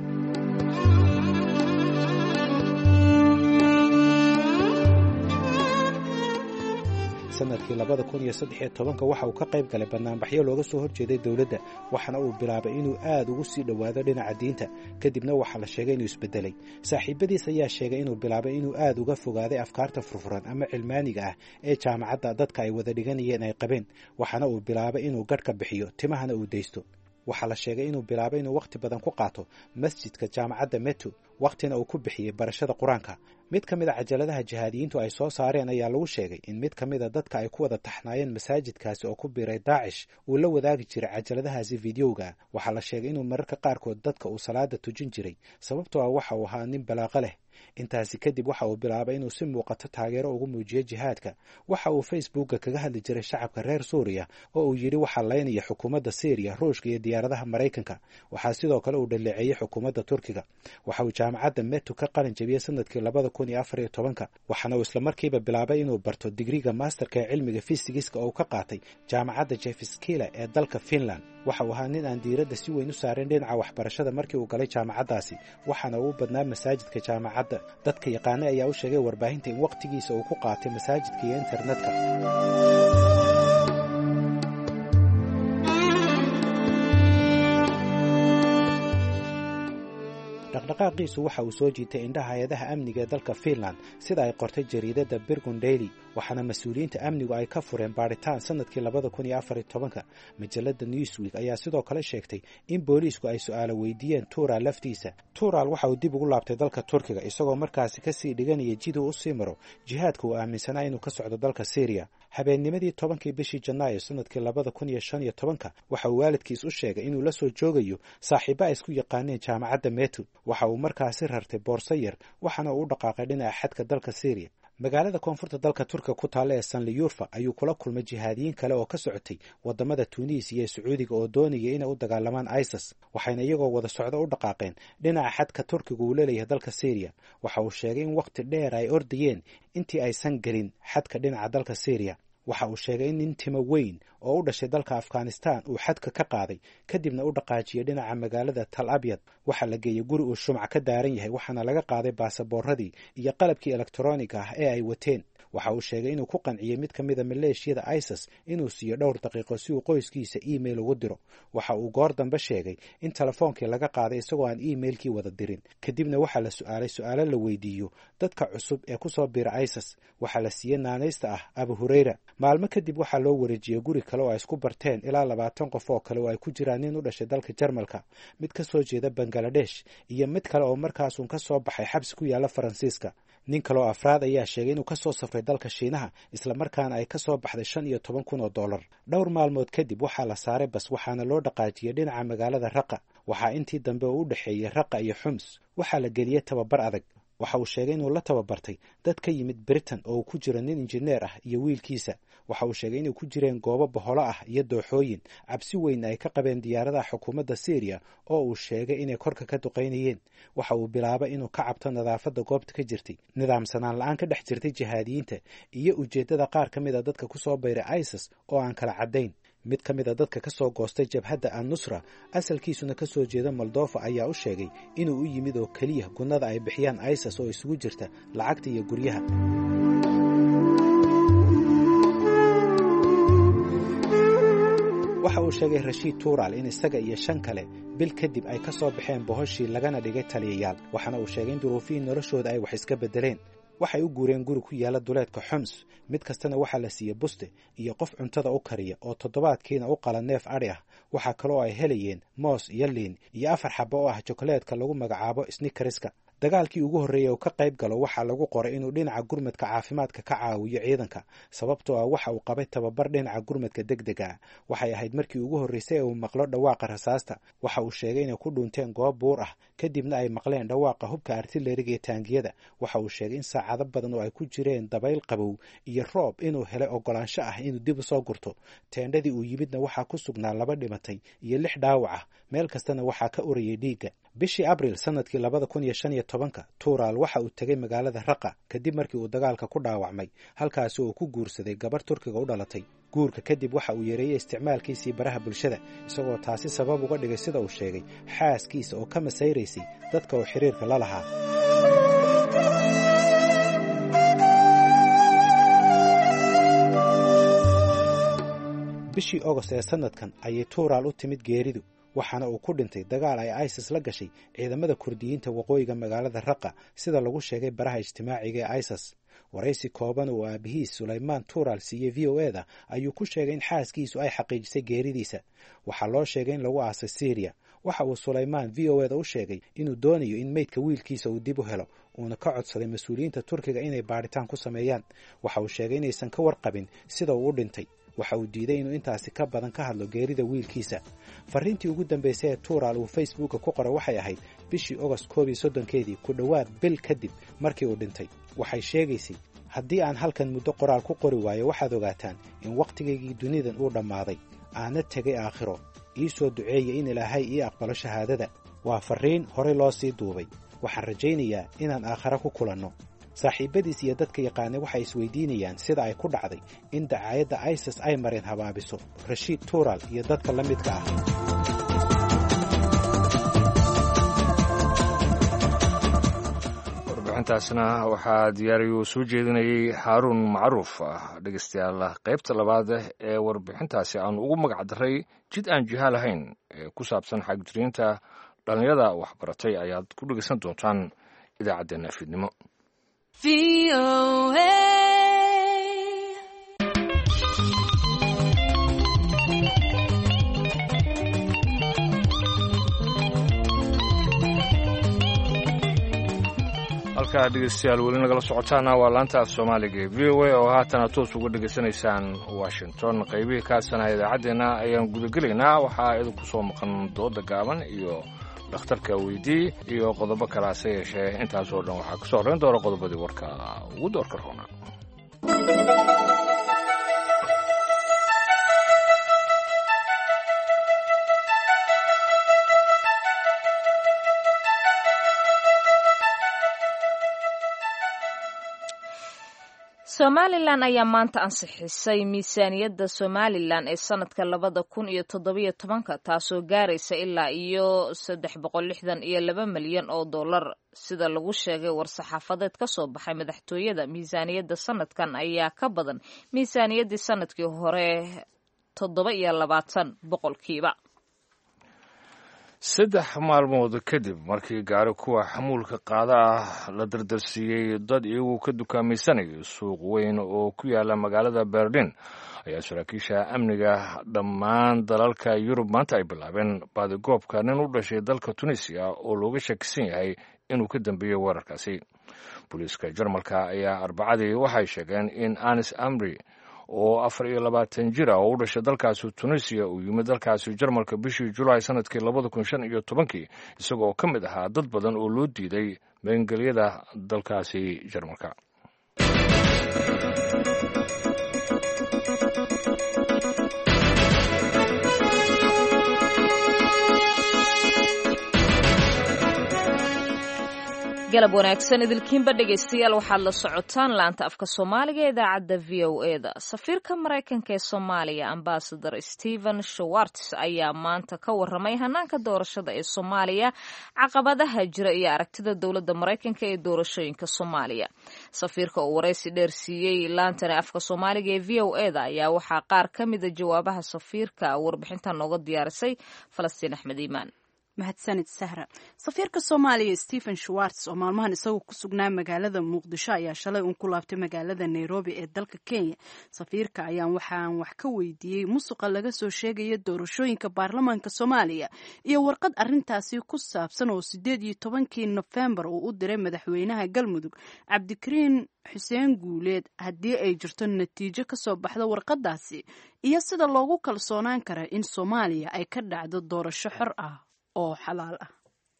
sanadkii labada kun iyo saddex iyo tobanka waxa uu ka qayb galay banaanbaxyo looga soo horjeeday dowladda waxaana uu bilaabay inuu aad ugu sii dhowaado dhinaca diinta kadibna waxaa la sheegay inuu isbedelay saaxiibadiis ayaa sheegay inuu bilaabay inuu aad uga fogaaday afkaarta furfuran ama cilmaaniga ah ee jaamacadda dadka ay wada dhiganayeen ay qabeen waxaana uu bilaabay inuu gadh ka bixiyo timahana uu daysto waxaa la sheegay inuu bilaabay inuu wakhti badan ku qaato masjidka jaamacadda metu wakhtina uu ku bixiyey barashada qur-aanka mid ka mid a cajaladaha jihaadiyiintu ay soo saareen ayaa lagu sheegay in mid ka mid a dadka ay ku wada taxnaayeen masaajidkaasi oo ku biiray daacish uu la wadaagi jiray cajaladahaasi fideoga waxaa la sheegay inuu mararka qaarkood dadka uu salaada tujin jiray sababtoo ah waxa uu ahaa nin balaaqo leh intaasi kadib waxa uu bilaabay inuu si muuqato taageero ugu muujiyo jihaadka waxa uu facebookga kaga hadli jiray shacabka reer suuriya oo uu yidhi waxaa laynaya xukuumadda syriya ruushka iyo diyaaradaha maraykanka waxaa sidoo kale uu dhaleeceeyey xukuumadda turkiga waxa uu jaamacadda metu ka qalin jabiyey sanadkii labada kun iyo afar iyo tobanka waxaana uu islamarkiiba bilaabay inuu barto digriga masterka ee cilmiga fisigiska oo uu ka qaatay jaamacadda jefskila ee dalka finland waxa uu ahaa nin aan diiradda si weyn u saaren dhinaca waxbarashada markii uu galay jaamacaddaasi waxaana uu badnaa masaajidka jaamacadda dadka yaqaane ayaa u sheegay warbaahinta in wakhtigiisa uu ku qaatay masaajidka iyo internetka dhaqdhaqaaqiisu waxa uu soo jiitay indhaha hay-adaha amniga ee dalka finland sida ay qortay jariidadda birgun daily waxaana mas-uuliyiinta amnigu ay ka fureen baadhitaan sanadkii labada kun iyo afar iyo tobanka majalada newsweek ayaa sidoo kale sheegtay in booliisku ay su-aalo weydiiyeen tuural laftiisa tuural waxa uu dib ugu laabtay dalka turkiga isagoo markaasi kasii dhiganaya jiduu u sii maro jihaadka uu aaminsanaa inuu ka socdo dalka syriya habeennimadii tobankii bishii janaayo sanadkii labada kun iyo shan iyo tobanka waxa uu waalidkiis u sheegay inuu la soo joogayo saaxiibo ay isku yaqaaneen jaamacadda metu waxa uu markaasi rartay boorso yar waxaana uu u dhaqaaqay dhinaca xadka dalka syriya magaalada koonfurta dalka turkiga ku taalla ee sanliyurfa ayuu kula kulmay jihaadiyiin kale oo ka socotay wadamada tunis iyo sacuudiga oo doonaya inay u dagaalamaan isis waxayna iyagoo wada socdo u dhaqaaqeen dhinaca xadka turkiga uu leeleeyahay dalka syriya waxa uu sheegay in wakhti dheer ay ordayeen intii aysan gelin xadka dhinaca dalka syriya waxa uu sheegay in nin timo weyn oo u dhashay dalka afghanistan uu xadka ka qaaday kadibna u dhaqaajiyay dhinaca magaalada tal abyad waxaa la geeyey guri uu shumac ka daaran yahay waxaana laga qaaday baasaboorradii iyo qalabkii elektroniga ah ee ay wateen waxa uu sheegay inuu ku qanciyey mid ka mida maleeshiyada isis inuu siiyo dhowr daqiiqo si uu qoyskiisa email ugu diro waxa uu goor dambe sheegay in telefoonkii laga qaaday isagoo aan emailkii wada dirin kadibna waxaa la su-aalay su-aalo la weydiiyo dadka cusub ee kusoo bira isis waxaa la siiyey naanaysta ah abu hureyra maalmo kadib waxaa loo wareejiyey guri kale oo ay isku barteen ilaa labaatan qof oo kale oo ay ku jiraan nin u dhashay dalka jarmalka mid ka soo jeeda bangaladesh iyo mid kale oo markaasuun ka soo baxay xabsi ku yaalla faransiiska nin kaleoo afraad ayaa sheegay inuu ka soo safray dalka shiinaha islamarkaana ay ka soo baxday shan iyo toban kun oo dollar dhowr maalmood kadib waxaa la saaray bas waxaana loo dhaqaajiyey dhinaca magaalada raqa waxaa intii dambe oo u dhexeeyey raqa iyo xums waxaa la geliyey tababar adag waxa uu sheegay inuu la tababartay dad ka yimid britain oo uu ku jiro nin injineer ah iyo wiilkiisa waxa uu sheegay inay ku jireen goobo boholo ah iyo dooxooyin cabsi weyn ay ka qabeen diyaaradaha xukuumadda syriya oo uu sheegay inay korka ka duqaynayeen waxa uu bilaabay inuu ka cabto nadaafadda goobta ka jirtay nidaamsanaan la-aan ka dhex jirtay jihaadiyiinta iyo ujeeddada qaar ka mid a dadka ku soo bayray isis oo aan kala caddayn mid ka mid a dadka ka soo goostay jabhadda an nusra asalkiisuna ka soo jeeda moldofa ayaa u sheegay inuu u yimid oo keliya gunnada ay bixiyaan isis oo isugu jirta lacagta iyo guryaha waxa uu sheegay rashiid tuural in isaga iyo shan kale bil kadib ay ka soo baxeen bohoshii lagana dhigay taliyayaal waxaana uu sheegay in duruufihii noloshooda ay wax iska beddeleen waxay u guureen guri ku yaala duleedka xoms mid kastana waxaa la siiyey buste iyo qof cuntada u kariya oo toddobaadkiina u qala neef adhi ah waxaa kaloo ay helayeen moos iyo liin iyo afar xabo oo ah jokaleedka lagu magacaabo snikariska dagaalkii ugu horreeyey oo ka qayb galo waxaa lagu qoray inuu dhinaca gurmadka caafimaadka ka caawiyo ciidanka sababtoo ah waxa uu qabay tababar dhinaca gurmadka deg dega ah waxay ahayd markii ugu horreysay ee uu maqlo dhawaaqa rasaasta waxa uu sheegay inay ku dhunteen goob buur ah kadibna ay maqleen dhawaaqa hubka artileriga ee taangiyada waxa uu sheegay in saacado badan oo ay ku jireen dabayl qabow iyo roob inuu helay ogolaansho ah inuu dib u soo gurto teendhadii uu yimidna waxaa ku sugnaa laba dhimatay iyo lix dhaawac ah meel kastana waxaa ka orayay dhiigga bishii abril sanadkii labada kun iyo shan iyo tobanka tuuraal waxa uu tegay magaalada raqa kadib markii uu dagaalka ku dhaawacmay halkaasi uu ku guursaday gabarh turkiga u dhalatay guurka kadib waxa uu yareeyey isticmaalkiisii baraha bulshada isagoo taasi sabab uga dhigay sida uu sheegay xaaskiisa oo ka masayraysay dadka uu xiriirka la lahaa bishii ogost ee sanadkan ayay tuuraal u timid geeridu waxaana uu ku dhintay dagaal ay isis la gashay ciidamada kurdiyiinta waqooyiga magaalada raqa sida lagu sheegay baraha ijtimaaciga ee isis waraysi kooban oo aabihiis sulaymaan tuuraal siiyey v o e da ayuu ku sheegay in xaaskiisu ay xaqiijisay geeridiisa waxaa loo sheegay in lagu aasay syriya waxa uu sulaymaan v o e da u sheegay inuu doonayo in meydka wiilkiisa uu dib u helo uuna ka codsaday mas-uuliyiinta turkiga inay baadhitaan ku sameeyaan waxa uu sheegay inaysan ka warqabin sida uu u dhintay waxa uu diiday inuu intaasi ka badan ka hadlo geerida wiilkiisa fariintii ugu dambaysay ee tuuraal uu facebooka ku qoray waxay ahayd bishii ogost koob iyo soddonkeedii ku dhowaad bil kadib markii uu dhintay waxay sheegaysay haddii aan halkan muddo qoraal ku qori waayo waxaad ogaataan in wakhtigaygii dunidan uu dhammaaday aana tegay aakhiro ii soo duceeya in ilaahay ii aqbalo shahaadada waa farriin horey loo sii duubay waxaan rajaynayaa inaan aakhare ku kulanno saaxiibadiis iyo dadka yaqaanay waxay isweydiinayaan sida ay ku dhacday in dacaayadda isis ay mareen habaabiso rashiid tuural iyo dadka la midka ah warbixintaasna waxaa diyaariyu soo jeedinayay xaaruun macruuf dhegeystayaal qaybta labaad ee warbixintaasi aanu ugu magac daray jid aan jiha lahayn ee ku saabsan xagjiriinta dhallinyada waxbaratay ayaad ku dhegeysan doontaan idaacaddeenna fiidnimo halkaa dhegeystayaal weli nagala socotaana waa laanta af soomaaliga ee v o a oo haatana toos uga dhegaysanaysaan washington qaybihii kaasana idaacaddeenna ayaan gudagelaynaa waxaa idinku soo maqan dooda gaaban iyo dhakhtarka weydii iyo qodobo kale hase yeeshee intaasoo dhan waxaa kasoo horreyn doona qodobadii warka ugu doorka roona somalilan ayaa maanta ansixisay miisaaniyadda somalilan ee sanadka labada kun iyo toddobiyo tobanka taasoo gaaraysa ilaa iyo saddex boqol lixdan iyo laba milyan oo dollar sida lagu sheegay war-saxaafadeed ka soo baxay madaxtooyada miisaaniyadda sanadkan ayaa ka badan miisaaniyaddii sanadkii hore toddoba iyo labaatan boqolkiiba saddex maalmood kadib markii gaari kuwa xamuulka qaada ah la dardarsiiyey dad iyagu ka dukaamaysanaya suuq weyn oo ku yaala magaalada berlin ayaa saraakiisha amniga dhammaan dalalka yurub maanta ay bilaabeen baadigoobka nin u dhashay dalka tunisiya oo looga shakisan yahay inuu ka dambeeyey weerarkaasi booliiska jarmalka ayaa arbacadii waxay sheegeen in anis amri oo afar iyo labaatan jir ah oo u dhashay dalkaasi tunisiya uu yimid dalkaasi jarmalka bishii julaay sanadkii labada kun shan iyo tobankii isagoo ka mid ahaa dad badan oo loo diiday meengelyada dalkaasi jarmalka galab wanaagsan idilkiinba dhegaystayaal waxaad la socotaan laanta afka soomaaliga ee idaacadda v o e da safiirka maraykanka ee soomaaliya ambasador stephen shawarts ayaa maanta ka waramay hanaanka doorashada ee soomaaliya caqabadaha jira iyo aragtida dowladda maraykanka ee doorashooyinka soomaaliya safiirka uu waraysi dheer siiyey laantani afka soomaaliga ee v o e da ayaa waxaa qaar ka mida jawaabaha safiirka warbixintan nooga diyaarisay falastiin axmed iimaan mahadsanid sahra safiirka soomaaliya stephen schwarts oo maalmahan isagoo ku sugnaa magaalada muqdisho ayaa shalay uun ku laabtay magaalada nairobi ee dalka kenya safiirka ayaan waxaan wax ka weydiiyey musuqa laga soo sheegaya doorashooyinka baarlamaanka soomaaliya iyo warqad arintaasi ku saabsan oo sideed iyo tobankii nofembar uu u diray madaxweynaha galmudug cabdikariin xuseen guuleed haddii ay jirto natiijo kasoo baxda warqadaasi iyo sida loogu kalsoonaan kara in soomaaliya ay ka dhacdo doorasho xor ah oo xalaal ah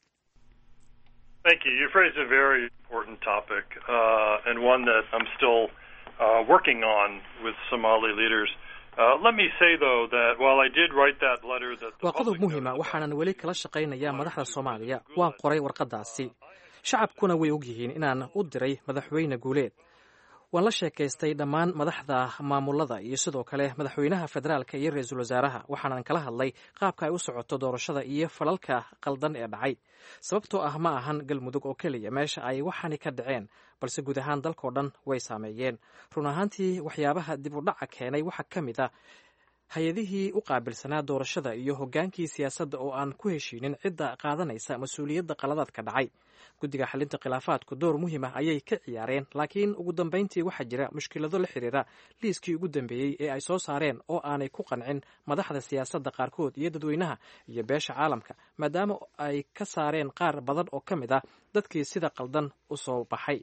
Thank you. You've raised a very important topic uh, and one that I'm still uh, working on with Somali leaders. Uh, let me say, though, that while I did write that letter, that the waa qodob public muhiima waxaanan weli kala shaqaynayaa madaxda soomaaliya waan qoray warqadaasi shacabkuna way ogyihiin inaan u diray madaxweyne guuleed waan la sheekaystay dhammaan madaxda maamulada iyo sidoo kale madaxweynaha federaalka iyo ra-iisul wasaaraha waxaanan kala hadlay qaabka ay u socoto doorashada iyo falalka qaldan ee dhacay sababtoo ah ma ahan galmudug oo keliya meesha ay waxaani ka dhaceen balse guud ahaan dalkao dhan way saameeyeen run ahaantii waxyaabaha dib u dhaca keenay waxaa ka mid a hay-adihii u qaabilsanaa doorashada iyo hoggaankii siyaasadda oo aan ku heshiinin cidda qaadanaysa mas-uuliyadda qaladaadka dhacay guddiga xalinta khilaafaadku door muhiim ah ayay ka ciyaareen laakiin ugu dambayntii waxaa jira mushkilado la xiriira liiskii ugu dambeeyey ee ay soo saareen oo aanay ku qancin madaxda siyaasadda qaarkood iyo dadweynaha iyo beesha caalamka maadaama ay ka saareen qaar badan oo ka mid ah dadkii sida qaldan u soo baxay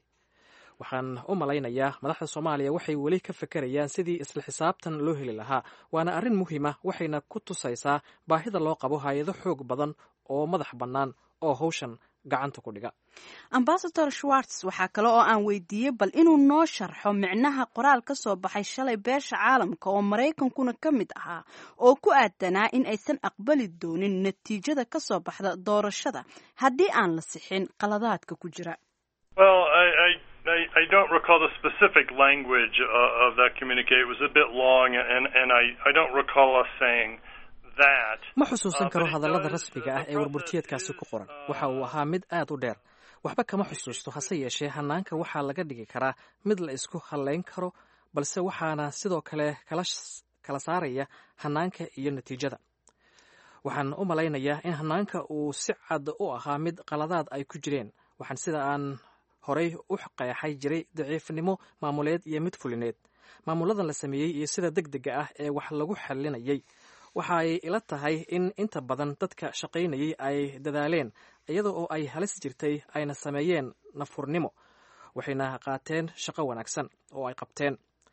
waxaan u malaynayaa madaxda soomaaliya waxay weli ka fekerayaan sidii isla xisaabtan loo heli lahaa waana arrin muhiima waxayna ku tusaysaa baahida loo qabo hay-ado xoog badan oo madax bannaan oo hawshan gacanta ku dhiga ambasador schwarts waxaa kale oo aan weydiiyey bal inuu noo sharxo micnaha qoraal ka soo baxay shalay beesha caalamka oo maraykankuna ka mid ahaa oo ku aadanaa in aysan aqbali doonin natiijada ka soo baxda doorashada haddii aan la sixin qaladaadka ku jira Well, I, I, I, I don't recall the specific language uh, of that communique. It was a bit long, and, and I, I don't recall us saying that. ma xusuusan karo Uh, but it hadallada does- rasmiga ah the ee warburtiyeedkaasi ku qoran process is, waxa uu ahaa mid aad u dheer waxba kama xusuusto hase yeeshee hanaanka waxaa laga dhigi karaa mid la isku hallayn karo balse waxaana sidoo kale kala s- kala saaraya hanaanka iyo natiijada waxaan u malaynayaa in hanaanka uu si cad u ahaa mid qaladaad ay ku jireen waxaan sida aan horay u qeexay jiray daciifnimo maamuleed iyo mid fulineed maamuladan la sameeyey iyo sida deg dega ah ee wax lagu xalinayay waxa ay ila tahay in inta badan dadka shaqaynayay ay dadaaleen iyada oo ay halis jirtay ayna sameeyeen nafurnimo waxayna qaateen shaqo wanaagsan oo ay qabteen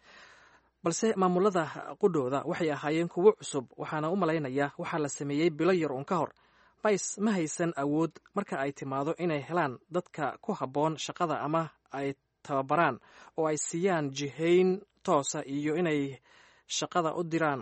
balse maamulada qudhooda waxay ahaayeen kuwo cusub waxaana u malaynayaa waxaa la sameeyey bilo yar uun ka hor bays ma haysan awood marka ay timaado inay helaan dadka ku habboon shaqada ama ay tababaraan oo ay siiyaan jihayn toosa iyo inay shaqada u diraan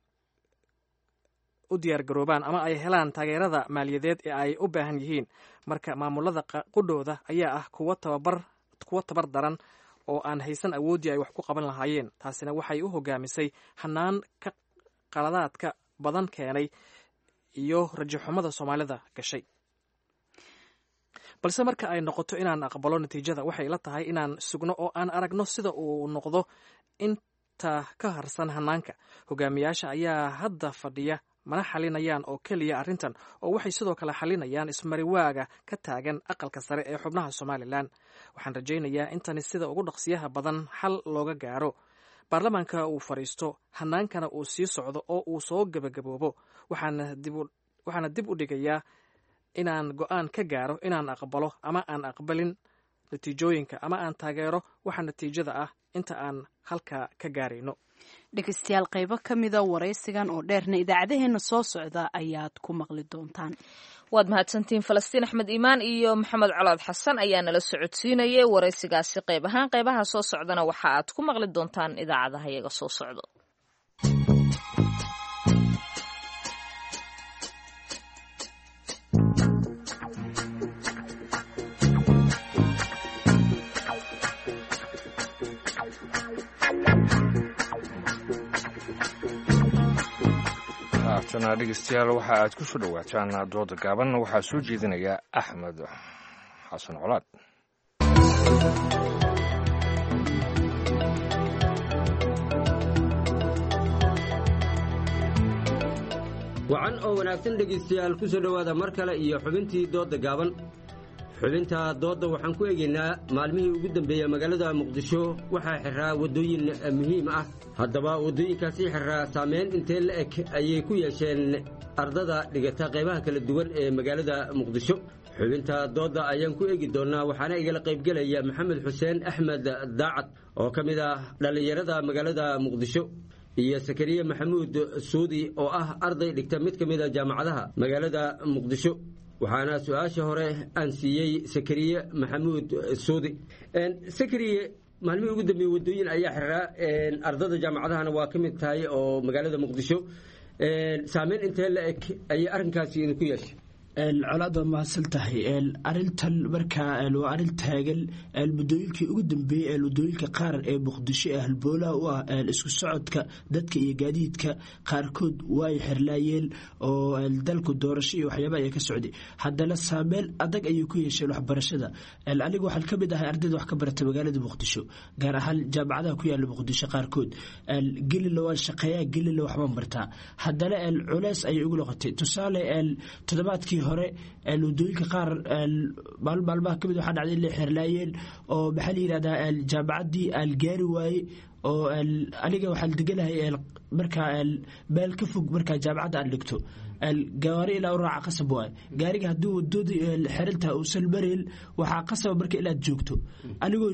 u diyaargaroobaan ama ay helaan taageerada maaliyadeed ee ay u baahan yihiin marka maamulada qa- qudhooda ayaa ah kuwo tababar kuwo tabar daran oo aan haysan awooddii ay wax ku qaban lahaayeen taasina waxay u hogaamisay hanaan ka qaladaadka badan keenay iyo rajaxumada soomaalida gashay balse marka ay noqoto inaan aqbalo natiijada waxay la tahay inaan sugno oo aan aragno sida uu noqdo inta ka harsan hanaanka hogaamiyaasha ayaa hadda fadhiya mana xalinayaan oo keliya arrintan oo waxay sidoo kale xalinayaan ismariwaaga ka taagan aqalka sare ee xubnaha somalilan waxaan rajaynayaa intani sida ugu dhaqsiyaha badan xal looga gaaro baarlamaanka uu fadhiisto hanaankana uu sii socdo oo uu soo gebagaboobo waxaana dib u- waxaana dib u dhigayaa inaan go-aan ka gaaro inaan aqbalo ama aan aqbalin natiijooyinka ama aan taageero waxa natiijada ah inta aan halkaa ka gaarayno dhegeystayaal qaybo ka mida waraysigan oo dheerna idaacadaheena soo socda ayaad ku maqli doontaan waad mahadsantihiin falastiin axmed iimaan iyo maxamed colaad xasan ayaa nala socodsiinayay waraysigaasi qayb ahaan qaybaha soo socdana waxa aad ku maqli doontaan idaacadaha iyaga soo socdo haatana dhegeystayaal waxa aad ku soo dhowaataan dooda gaaban waxaa soo jeedinaya axmed xasan colaad wacan oo wanaagsan dhegaystayaal ku soo dhowaada mar kale iyo xubintii doodda gaaban xubinta doodda waxaan ku eegaynaa maalmihii ugu dambeeyey magaalada muqdisho waxaa xiraa waddooyin muhiim ah haddaba waddooyinkaasi xiraa saameyn intee la eg ayay ku yeesheen ardada dhigata qaybaha kala duwan ee magaalada muqdisho xubinta doodda ayaan ku eegi doonnaa waxaana igala qaybgelaya maxamed xuseen axmed daacad oo ka mid ah dhallinyarada magaalada muqdisho iyo sakariye maxamuud suudi oo ah arday dhigta mid ka mid a jaamacadaha magaalada muqdisho waxaana su-aasha hore aan siiyey sakariye maxamuud suudi sakariye maalmihii ugu dambeeye waddooyin ayaa xiraa ardada jaamacadahana waa ka mid tahay oo magaalada muqdisho saameyn intee la eg ayay arrinkaasi idinku yeeshay colaad waa mahadsan tahay arintan markaa waa arin taagan muddooyinkii ugu dambeeyey waddooyinka qaar ee muqdisho ee halboolaha u ah isku socodka dadka iyo gaadiidka qaarkood way xirlaayeen oo dalku doorasho iyo waxyaaba ayaa ka socday haddana saameyn adag ayay ku yeesheen waxbarashada anigu waxaan ka mid ahay ardayda wax ka barata magaalada muqdisho gaar ahaan jaamacadaha ku yaala muqdisho qaarkood gelila waan shaqeeyaa gelila waxbaan bartaa haddana culeys ayay ugu noqotay tusaale toddobaadkii hore waddooyinka qaar maalmaha kamid waxaa dhacday inay xirlaayeen oo maxaa la yidhahdaa jaamacaddii aan gaari waaye oo aniga waxaan deganahay markaa meel ka fog markaa jaamacadda aan dhigto gawaari ilaa u raaca qasab waay gaariga haddii wadooda xirantaha uusan marin waxaa qasaba marka inaad joogto anigoo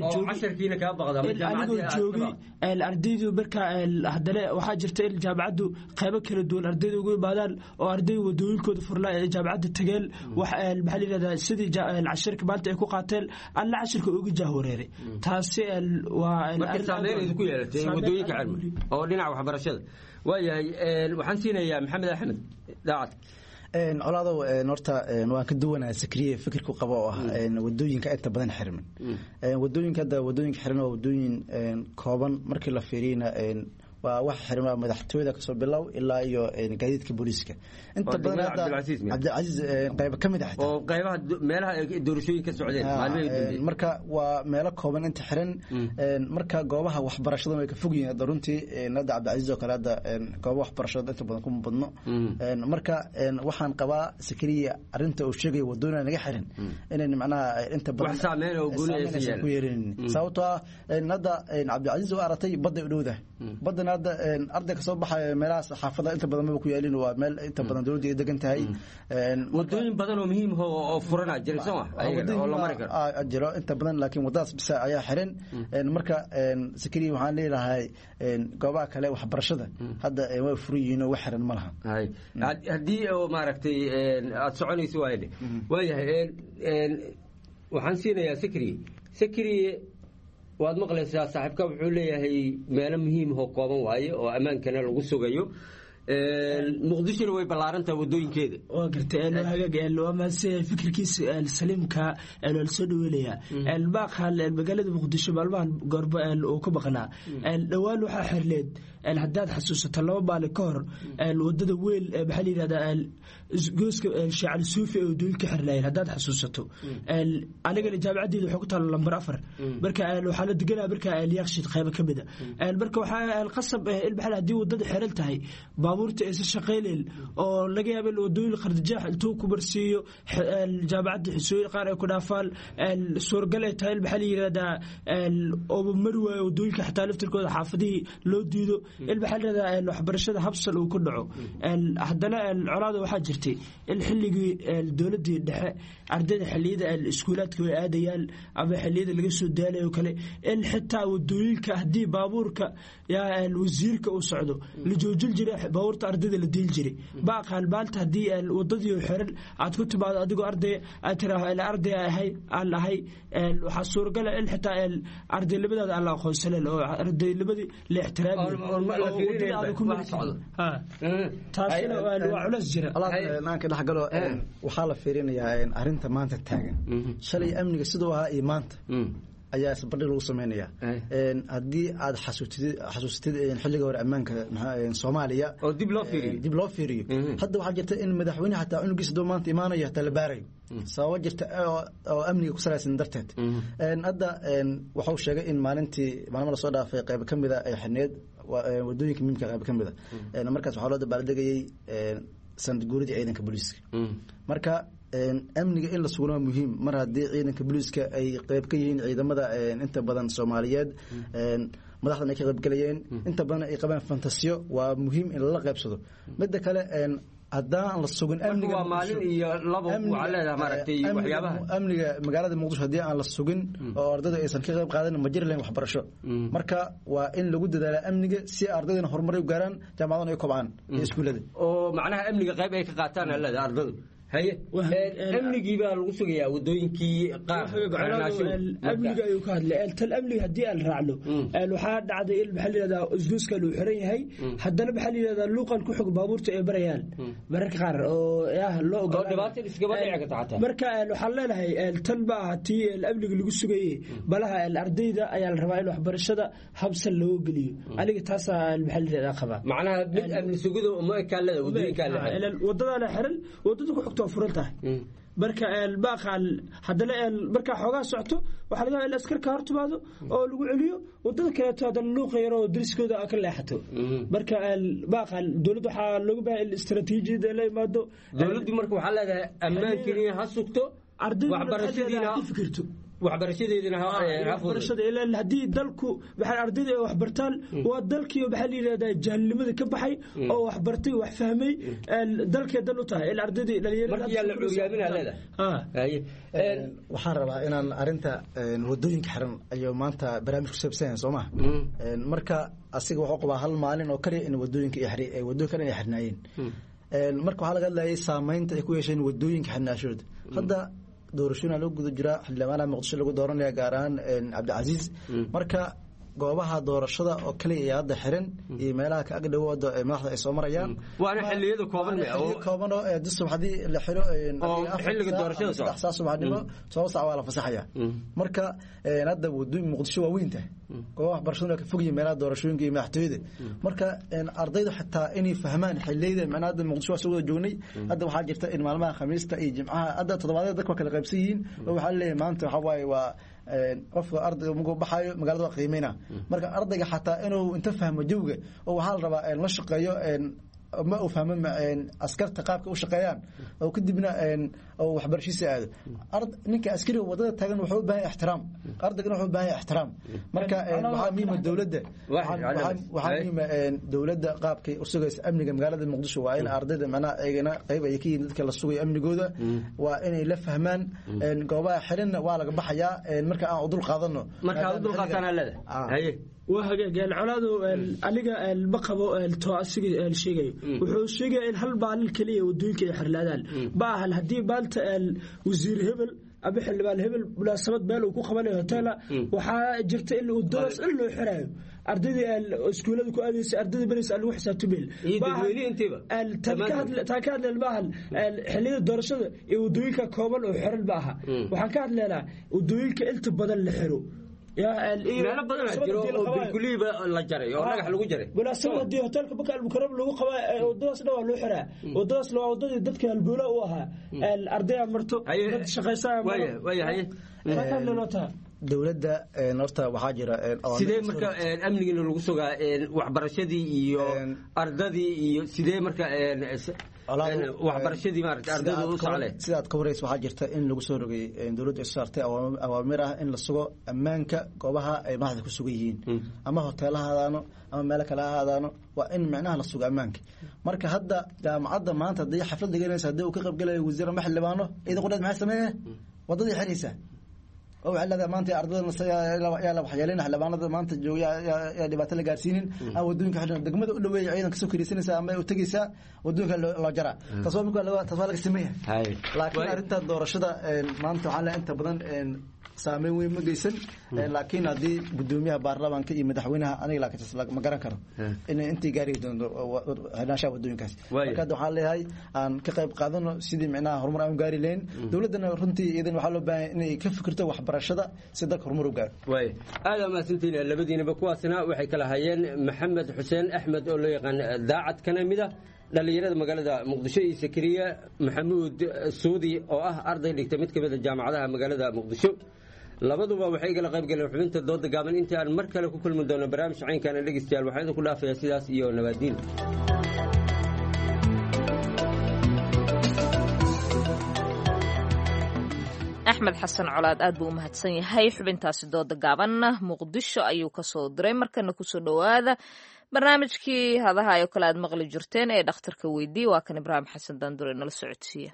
anigoo joogay ardaydu markaa haddana waxaa jirta in jaamacaddu qaybo kala duwan ardayda ugu imaadaan oo arday wadooyinkooda furnaa ee jaamacadda tageen wax maxaa la yidhahdaa sidii cashirka maanta ay ku qaateen alla cashirka uga jahwareeray taasi waa ku yeelatay wadooyinka cilmi oo dhinaca waxbarashada waayahay waxaan siinayaa maxamed axmed daacad colaadow horta waan ka duwanaa sakriye fikirku qaba oo ah wadooyinka inta badan xirmin wadooyinka hadda wadooyinka xirmin waa wadooyin kooban markii la fiiriyna waa wax xiran waa madaxtooyada kasoo bilow ilaa iyo gaadiidka booliiska inta badan hadda cabdilcasiis qayba ka mid ah oo qaybaha meelaha doorashooyin ka socdeen maalmihii marka waa meelo kooban inta xiran marka goobaha waxbarashada way ka fog yihiin hadda runtii hadda cabdilcasiis oo kale hadda goobaha waxbarashada inta badan kuma badno marka waxaan qabaa sakariya arinta uu sheegaya wadooyina naga xiran inayn macnaha inta badan saameyn oo gooni aysan ku yeelin sababtoo ah hadda cabdilcasiis oo aratay badday u dhowdahay baddana hadda arday kasoo baxaya meelahaas xaafada inta badan maba ku yaalin waa meel inta badan dowladda ay degan tahay wadooyin badan oo muhiim oo furana jira soo oo la mari karo jiro inta badan laakiin wadadaas bisa ayaa xiran marka sakariya waxaan leeyahay goobaha kale waxbarashada hadda way furan yihiin oo wax xiran ma laha haddii oo maaragtay aada soconayso waayadhe waayahay waxaan siinayaa sakriye sakriye waad maqlaysaa saaxiibka wuxuu leeyahay meelo muhiimahoo kooban waaye oo ammaankana lagu sugayo muqdishona way ballaarantaha wadooyinkeeda waa gartay waa maadsan fikirkiisa saliimka waa lasoo dhaweynayaa maaqan magaalada muqdisho maalmahan goorba uu ka maqnaa dhowaan waxaa xirleed haddaad xasuusato laba maalin ka hor wadada weyn maxaa la yidhahdaa gooska shaacal suufi ee wadooyinka xirlaayeen haddaad xasuusato anigana jaamacaddeeda waxaa ku taala lambar afar marka waxaa la deganaa marka yaaqshid qaybo ka mida marka waxaa qasab in maxaa haddii wadada xiran tahay baabuurta aysan shaqaynayn oo laga yaaba in wadooyin qardajaax intuu ku marsiiyo jaamacadda xisooyin qaar ay ku dhaafaan suuragal ay tahay in maxaa la yidhahdaa ooba mari waayo wadooyinka xataa laftirkooda xaafadihii loo diido in maxaa la yidhahdaa waxbarashada habsal uu ku dhaco haddana colaada waxaa jirtay in xilligii dowladdii dhexe ardayda xilliyada iskuulaadka way aadayaan ama xilliyada laga soo daalayo kale in xitaa wadooyinka haddii baabuurka wasiirka uu socdo la joojin jiray baabuurta ardayda la diil jiray ma aqaan maanta haddii wadadii xiran aad ku timaado adigoo arday aad tiraahdo arday ahay aan ahay waxaa suuragala in xitaa ardaynimadaada aan la aqoonsanen oo ardaynimadii la ixtiraamimaanka dhexgalo waxaa la fiirinayaa arinta maanta taagan shalay amniga siduu ahaa iyo maanta ayaa isbardhig lagu sameynaya haddii aad xasuustid xasuustid xilliga hore ammaanka soomaaliya oo dib loo fiiriyo dib loo fiiriyo hadda waxaa jirta in madaxweyne xataa cunugiisa doo maanta imaanayo hataa la baarayo sababo jirta oo amniga ku salaysan darteed hadda waxau sheegay in maalintii maalmo lasoo dhaafay qayb ka mida ay xirneed wadooyinka muhiimka qayb ka mida markaas waxaa loo dabaaldegayay sanad guuridii ciidanka booliiska marka amniga in la sugno waa muhiim mar haddii ciidanka booliiska ay qayb ka yihiin ciidamada inta badan soomaaliyeed madaxdan ay ka qaybgalayeen inta badan ay qabaan fantasiyo waa muhiim in lala qaybsado midda kale haddaan la sugin amniga waa maalin iyo labo waxaa leedahay maaragtay waxyaabaha amniga magaalada muqdisho haddii aan la sugin oo ardayda aysan ka qayb qaadan ma jiri lahayn waxbarasho marka waa in lagu dadaala amniga si ardaydana horumar u gaaraan jaamacadana ay kobcaan iyo iskuullada oo macnaha amniga qayb ay ka qaataan aa leedahay ardadu haye amnigii baa lagu sugayaa wadooyinkii qaar amniga ayuu ka hadlay tal amniga haddii aan raacno waxaa dhacday in maxaa layihahdaa usbuuskan uu xiran yahay haddana maxaa layihahdaa luuqan ku xog baabuurta ay barayaan mararka qaar oo ah loo ogolmarka waxaan leenahay tan ma aha tii amniga lagu sugaye balaha ardayda ayaa la rabaa in waxbarashada habsan looga geliyo aniga taasaa maxaa layihahdaa qabaa macnaha mid amni sugido ma kaalada wadooyinkaa wadadaana xiran wadada ku xogto furan tahay marka baaqaan haddana markaa xoogaa socto waxaa laga in askarka hortimaado oo lagu celiyo wadada kaleeto haddana luuqa yaro oo dariskooda ka leexato marka baaqaan dowladda waxaa looga baahay in istaraatiijiyada la imaado dowladdu marka waxaa leedahay ammaankiina ha sugto waxbarashadiina ha fikirto waxbarashadeedina haddii dalku maxaa ardayda ay waxbartaan waa dalkii maxaa la yidhahdaa jahilnimada ka baxay oo waxbartay wax fahmay dalkay dan u tahay in ardaydii waxaan rabaa inaan arinta wadooyinka xiran ayuu maanta barnaamij ku saabsan soo maha marka asiga wuxuu qabaa hal maalin oo kaliya in wadooyinka wadooyin kale ay xirnaayeen marka waxaa laga hadlayay saameynta ay ku yeesheen wadooyinka xirnaashooda hadda doorashooyina loo guda jiraa xildhibaanaha muqdisho lagu dooranaya gaar ahaan cabdicasiis marka goobaha doorashada oo kaliya iyo hadda xiran iyo meelaha ka agdhow wada madaxda ay soo marayaan waana xiliyada kooban kooban oo dusub haddii la xiro xilliga doorashada saddex saa subaxnimo toban sac waa la fasaxaya marka hadda wadooyin muqdisho waa weyn tahay goobaha waxbarashaduna ka fogyihin meelaha doorashooyinka iyo madaxtooyada marka ardaydu xitaa inay fahmaan xiliyada macnaha hadda muqdisho waa soo wada joognay hadda waxaa jirta in maalmaha khamiista iyo jimcaha hadda toddobaadyada dadka waa kala qaybsan yihiin oo waxaa leeyahay maanta waxaa waaye waa qofka ardayga markuu baxayo magaalada waa qiimeyna marka ardayga xataa inuu inta fahmo jawga oo waxaa la rabaa la shaqeeyo ma uu fahmo askarta qaabka u shaqeeyaan oo kadibna oo waxbarashiisa aado ninka askariga wadada taagan wuxuu u baahan yahay ixtiraam ardaygana wuxuu u baahan yahay ixtiraam marka waxaa muhiima dowladda waxaa muhiima dowladda qaabkay u sugaysa amniga magaalada muqdisho waa in ardayda macnaha eegana qayb ay ka yihiin dadka la sugayo amnigooda waa inay la fahmaan goobaha xirinna waa laga baxayaa marka aan udul qaadano marka udul qaataan leedahay waa hagaag colaadu aniga ma qabo to asiga sheegayo wuxuu sheegaya in hal maalin keliya wadooyinka ay xirlaadaan ma ahan haddii maanta wasiir hebel ama xildhibaan hebel munaasabad meel uu ku qabanayo hotela waxaa jirta in wadadaas in loo xiraayo ardaydii iskuulada ku aadaysa ardaydii baraysa lagu xisaabtameel taa ka hadleen maahan xilliyada doorashada iyo wadooyinka kooban oo xiran ma aha waxaan ka hadleynaa wadooyinka inta badan la xiro meelo badan jiro oo bilkuliiba la jaray oo dhagax lagu jaray munaasabad haddii hotelka baka almukaram lagu qabaa wadadaas dhan waa loo xiraa wadadaas waa wadadii dadka halboola u ahaa ardaya marto dad shaqaysaa dowladda horta waxaa jira sidee marka amnigiina lagu sugaa waxbarashadii iyo ardadii iyo sidee marka waxbarashadii maarata ardaydu u soclee sidaad ka waraysa waxaa jirta in lagu soo rogay dowladdu ay saartay awaamir ah in la sugo ammaanka goobaha ay madaxda ku sugan yihiin ama hoteela ha ahaadaano ama meelo kale ha ahaadaano waa in micnaha la sugo ammaanka marka hadda jaamacadda maanta haddii xaflad dhiganaysa haddii uu ka qaybgalayo wasiir ama xildhibaano ciidan qudheed maxay sameeye wadadii xiraysaa oo waxay leedahay maanta ardayda yaa la waxyeelin xildhibaanada maanta jooga yaa dhibaato la gaarsiinin ama wadooyinka xidhan degmada u dhaweeya ciidan kasoo kariisanaysaa ama u tegaysaa wadooyinka loo jaraa taas waa taas waa laga sameeya laakiin arrinta doorashada maanta waxaa le inta badan saameyn weyn ma geysan laakiin haddii gudoomiyaha baarlamaanka iyo madaxweynaha aniga laakiin ma garan karo inay intii gaari doonto xidhnaanshaha wadooyinkaas marka hadda waxaan leeyahay aan ka qayb qaadano sidii micnaha horumar aan u gaari lahayn dowladdana runtii iyadan waxaa loo baahan inay ka fikirto waxbarashada si dalka horumar u gaaro waay aada mahadsantiin labadiinaba kuwaasna waxay kala hayeen maxamed xuseen axmed oo loo yaqaan daacad kana mid ah dhallinyarada magaalada muqdisho iyo sakariya maxamuud suudi oo ah arday dhigta mid ka mid a jaamacadaha magaalada muqdisho labaduba waxay kala qayb galeen xubinta dooda gaaban intii aan mar kale ku kulmi doono barnaamij caynkaana dhegeystayaal waxaan idinku dhaafayaa sidaas iyo nabaadiin axmed xasan colaad aad buu u mahadsan yahay xubintaasi dooda gaabanna muqdisho ayuu kasoo diray markana kusoo dhowaada barnaamijkii hadaha oo kale aad maqli jirteen ee dhakhtarka weydii waa kan ibraahim xasan daandure nala socodsiiya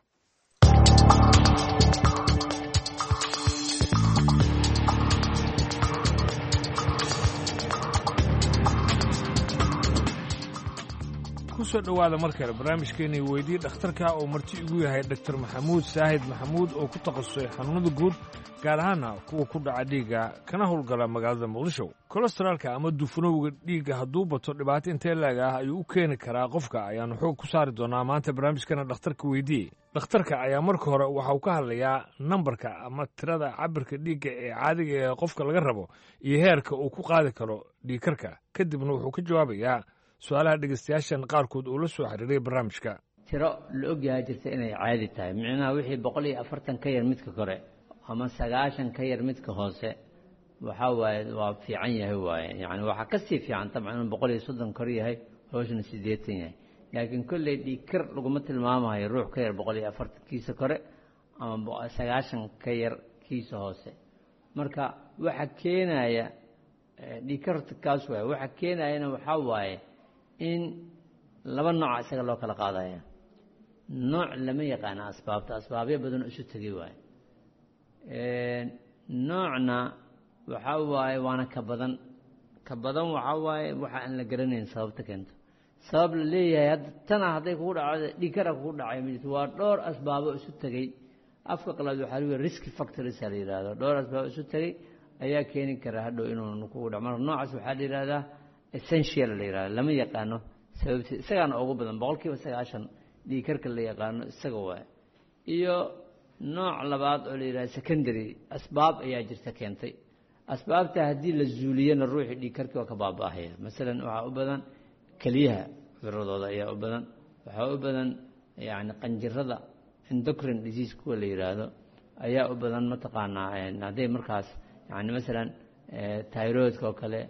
kusoo dhowaada mar kale barnaamijkeenii weydii dhakhtarka oo marti igu yahay dhaktar maxamuud saahid maxamuud oo ku takhasusay xanuunada guud gaar ahaana kuwa ku dhaca dhiigga kana howlgala magaalada muqdisho kolesteraalka ama dufanowga dhiigga hadduu bato dhibaato intee laag ah ayuu u keeni karaa qofka ayaannu xoog ku saari doonaa maanta barnaamijkana dhakhtarka weydii dhakhtarka ayaa marka hore waxa uu ka hadlayaa nambarka ama tirada cabirka dhiigga ee caadiga ee qofka laga rabo iyo heerka uu ku qaadi karo dhiigkarka kadibna wuxuu ka jawaabayaa su-aalaha dhegeystayaashan qaarkood uu la soo xiriiray barnaamijka tiro la ogyahay jirta inay caadi tahay micnaha wixii boqol iyo afartan ka yar midka kore ama sagaashan ka yar midka hoose waxaa waaye waa fiican yahay waaye yani waxaa kasii fiican tabcan inuu boqol iyo soddon kor yahay hoosna siddeetan yahay laakiin kolley dhiigkar laguma tilmaamayo ruux ka yar boqol iyo afartan kiisa kore ama sagaashan ka yar kiisa hoose marka waxa keenaya dhiigkarta kaas waaye waxa keenayana waxaa waaye in laba nooca isaga loo kala qaadaya nooc lama yaqaana asbaabta asbaabyo badan isu tegay waaye noocna waxaa waaye waana ka badan ka badan waxaa waaye waxa aan la garanayn sababta keento sabab la leeyahay hadda tana hadday kugu dhacdo dhiigkara kugu dhacay ma jirto waa dhowr asbaabo isu tegey afka qalaad waxaa lagu risk factors la yidhahdo dhowr asbaabo isu tegey ayaa keeni kara hadhow inuu kugu dhaco marka noocaas waxaa la yidhahdaa essential la yidhahdo lama yaqaano sababti isagaana ugu badan boqol kiiba sagaashan dhiigkarka la yaqaano isaga waaye iyo nooc labaad oo la yidhahdo secondary asbaab ayaa jirta keentay asbaabta haddii la zuuliyana ruuxii dhiigkarkii waa ka baaba'ahaya masalan waxaa u badan keliyaha cuduradooda ayaa u badan waxaa u badan yacni qanjirada endocrine disease kuwa la yidhaahdo ayaa u badan mataqaanaa hadday markaas yani masalan tyroidka oo kale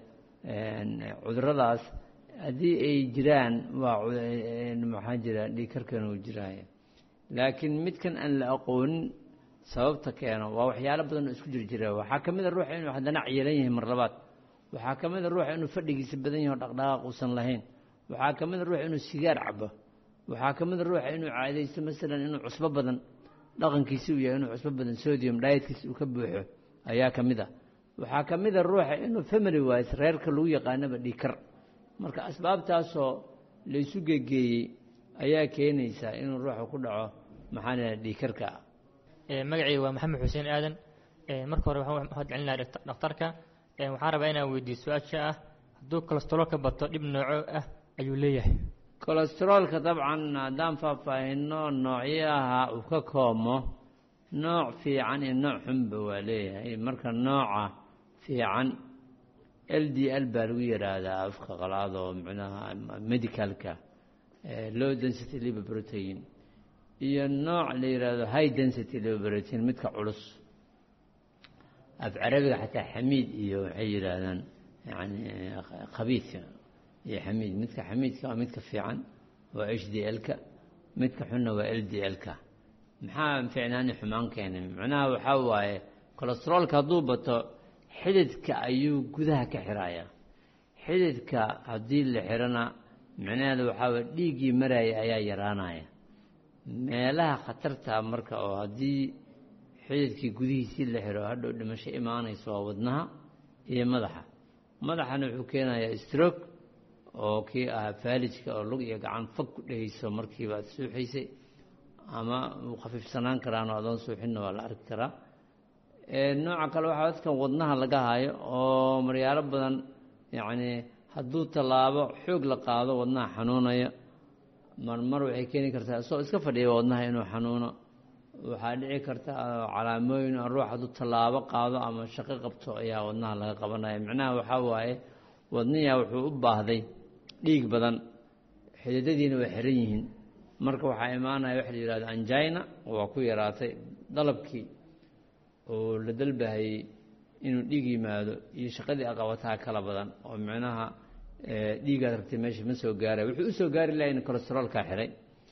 cuduradaas haddii ay jiraan waa maxaa jira dhiigkarkan uu jiraya laakiin midkan aan la aqoonin sababta keeno waa waxyaalo badan oo isku jir jira waxaa ka mid a ruuxa inuu haddana ciyalan yahay mar labaad waxaa ka mid a ruuxa inuu fadhigiisa badan yahay o dhaqdhaqaaq uusan lahayn waxaa ka mid a ruuxa inuu sigaar cabo waxaa ka mid a ruuxa inuu caadaysto masalan inuu cusbo badan dhaqankiisi uu yahay inuu cusbo badan sodium dietkiisa uu ka buuxo ayaa ka mid a waxaa ka mid a ruuxa inuu family wise reerka lagu yaqaanaba dhiikar marka asbaabtaasoo laysu gegeeyey ayaa keenaysa inuu ruuxa ku dhaco maxaa la dhiikarka magacayga waa maxamed xuseen aadan marka hore waxaan mahad celinaha dhakhtarka waxaan rabaa inaan weydiiyo su-aasha ah hadduu kolestaroolka bato dhib nooco ah ayuu leeyahay kolestaroolka dabcan haddaan faahfaahino noocyaha uu ka koomo nooc fiican iyo nooc xunba waa leeyahay marka nooca fiican l d l baa lagu yidhaahdaa afka qalaad oo micnaha medicalka low density liver protein iyo nooc la yidhaahdo high density liver protein midka culus af carabiga xataa xamiid iyo waxay yidhaahdaan yani khabiidka iyo xamiid midka xamiidka waa midka fiican waa h d l-ka midka xunna waa l d l-ka maxaa ficnaani xumaan keenay macnaha waxaa waaye kolestaroolka hadduu bato xididka ayuu gudaha ka xirayaa xididka haddii la xirana micnaheeda waxaa waye dhiiggii maraya ayaa yaraanaya meelaha khatarta marka oo haddii xididkii gudihiisii la xiro hadhow dhimasho imaanayso waa wadnaha iyo madaxa madaxana wuxuu keenayaa stroke oo kii ahaa faalijka oo lug iyo gacan fag ku dhehayso markiiba aad suuxaysay ama uu khafiifsanaan karaanoo adoon suuxinna waa la arki karaa nooca kale waxaa dadkan wadnaha laga hayo oo maryaalo badan yacni hadduu tallaabo xoog la qaado wadnaha xanuunaya marmar waxay keeni kartaa isagoo iska fadhiya wadnaha inuu xanuuno waxaa dhici karta calaamooyin ruux hadduu tallaabo qaado ama shaqo qabto ayaa wadnaha laga qabanaya micnaha waxaa waaye wadniyaa wuxuu u baahday dhiig badan xididadiina way xiran yihiin marka waxaa imaanaya waxa la yihahdo anjina waa ku yaraatay dalabkii oo la dalbahayey inuu dhiig yimaado iyo shaqadii aqabataa kala badan oo micnaha dhiigaad rabtay meesha ma soo gaaraya wuxuu u soo gaari laha in colesteroolkaa xiray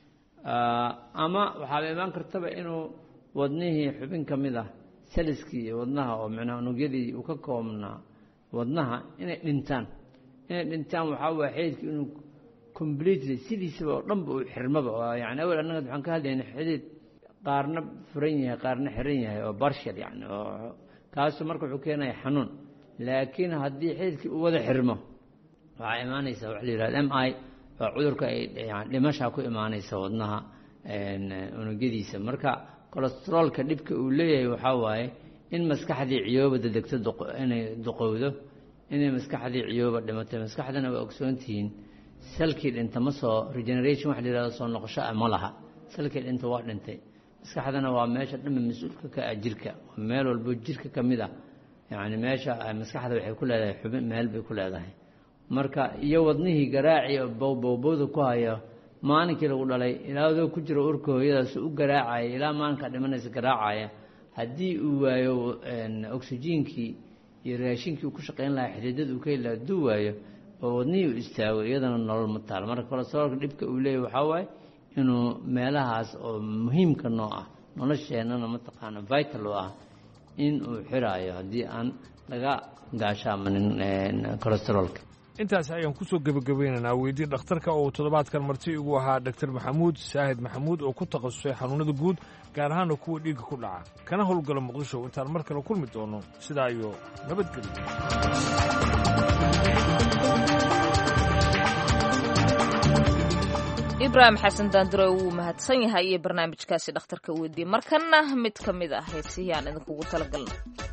ama waxaaba imaan kartaba inuu wadnihii xubin ka mid ah saliskii iyo wadnaha oo micnaha unugyadii uu ka koobnaa wadnaha inay dhintaan inay dhintaan waxaa waaya xididka inuu completely sidiisaba oo dhanba uu xirmaba oo yani awel annaga waxaan ka hadlayna xidid qaarna furan yahay qaarna xiran yahay oo barshal yani oo kaasu marka wuxuu keenaya xanuun laakiin haddii xididkii uu wada xirmo waxaa imaanaysa waxa la yihahda m i waa cudurka ay yani dhimashaa ku imaanaysa wadnaha unugyadiisa marka colesteroolka dhibka uu leeyahay waxaa waaye in maskaxdii ciyooba dedegto inay duqowdo inay maskaxdii ciyooba dhimatay maskaxdana waa ogsoontihiin salkii dhinta ma soo regeneration waxa la yihahdo soo noqosho ah ma laha salkii dhinta waa dhintay maskaxdana waa meesha dhanba mas-uulka ka ah jirka waa meel walbo jirka ka mid ah yani meesha maskaxda waxay ku leedahay xubin meel bay ku leedahay marka iyo wadnihii garaaci bowbowbowda ku haya maalinkii lagu dhalay ilaadoo ku jiro urka hooyadaas u garaacaya ilaa maalinka dhimanaysa garaacaya haddii uu waayo oksijiinkii iyo raashinkii uu ku shaqayn lahaa xididada uu ka heli laha hadduu waayo oo wadnihii uu istaago iyadana nolol ma taal marka colesteroolka dhibka uu leeyahy waxaa waaye inuu meelahaas oo muhiimka noo ah nolosheennana mataqaana vital oo ah in uu xiraayo haddii aan laga gaashaamanin colesteroolka intaas ayaan kusoo gebagabeynaynaa weydii dhakhtarka oo toddobaadkan marti igu ahaa dr maxamuud saahid maxamuud oo ku takhasusay xanuunada guud gaar ahaana kuwa dhiigga ku dhaca kana howlgala muqdisho intaan mar kale kulmi doono sidaa iyo nabadgelyo ibraahim xasan daandure wuu mahadsan yahay iyo barnaamijkaasi dhakhtarka weydii markanna mid ka mid ah heesihii aan idinkugu talagalna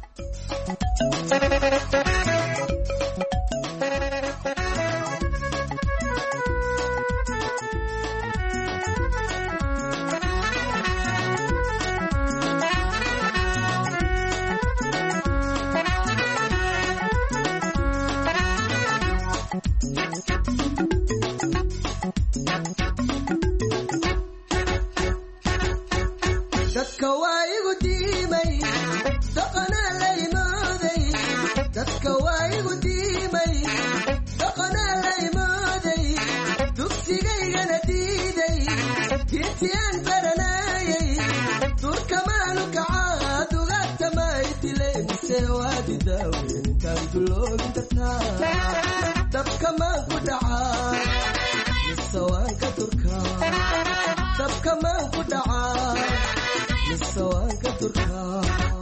dadka waa igu diimay dhaqanaa la imooday dadka waa igu diimay dhaqanaa la imooday dugsigaygana diiday diintiyaan baranaayay durkamaanu kacaa dugaagtamay dilaymise waadi daaweyntaan duloogin dartaa dabkamaan ku dhacaa mise waan ka durkaa dabkamaan ku dhacaa mise waan ka durkaa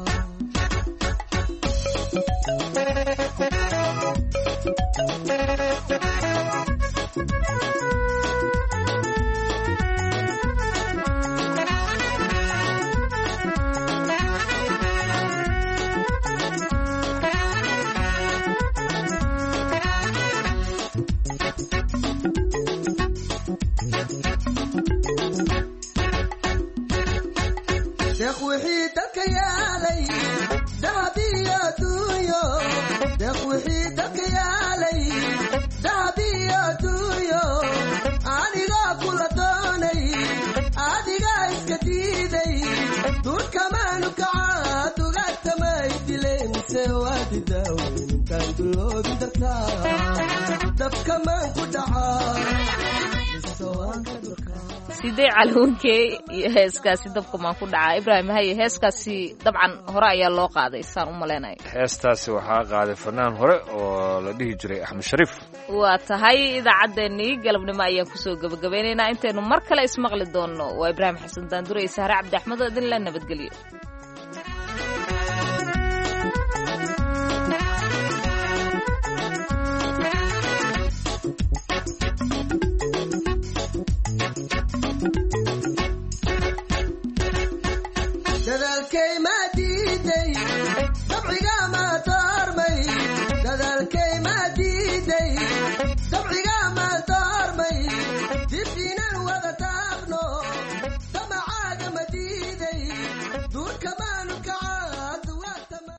deeq wixii dalka yaalay dahab iyo adduunyo deeq wixii dalka yaalay dahab iyo adduunyo anigaa kula doonay adigaa iska diiday duurkamaanu kacaa dugaagtamay dilay mise waadi daaweyntaan duloogin dartaa dabkamaan ku dhacaa mise waan ka durkaa sidee calawunkee iyo heeskaasi dabkamaan ku dhacaa ibraahim haye heeskaasi dabcan hore ayaa loo qaaday saan u malaynayo heestaasi waxaa qaaday fanaan hore oo la dhihi jiray axmed shariif waa tahay idaacaddeenii galabnimo ayaan kusoo gebagabeynaynaa intaynu mar kale ismaqli doonno waa ibraahim xasan daandure iyo sahre cabdi axmed oo idin la nabadgelyo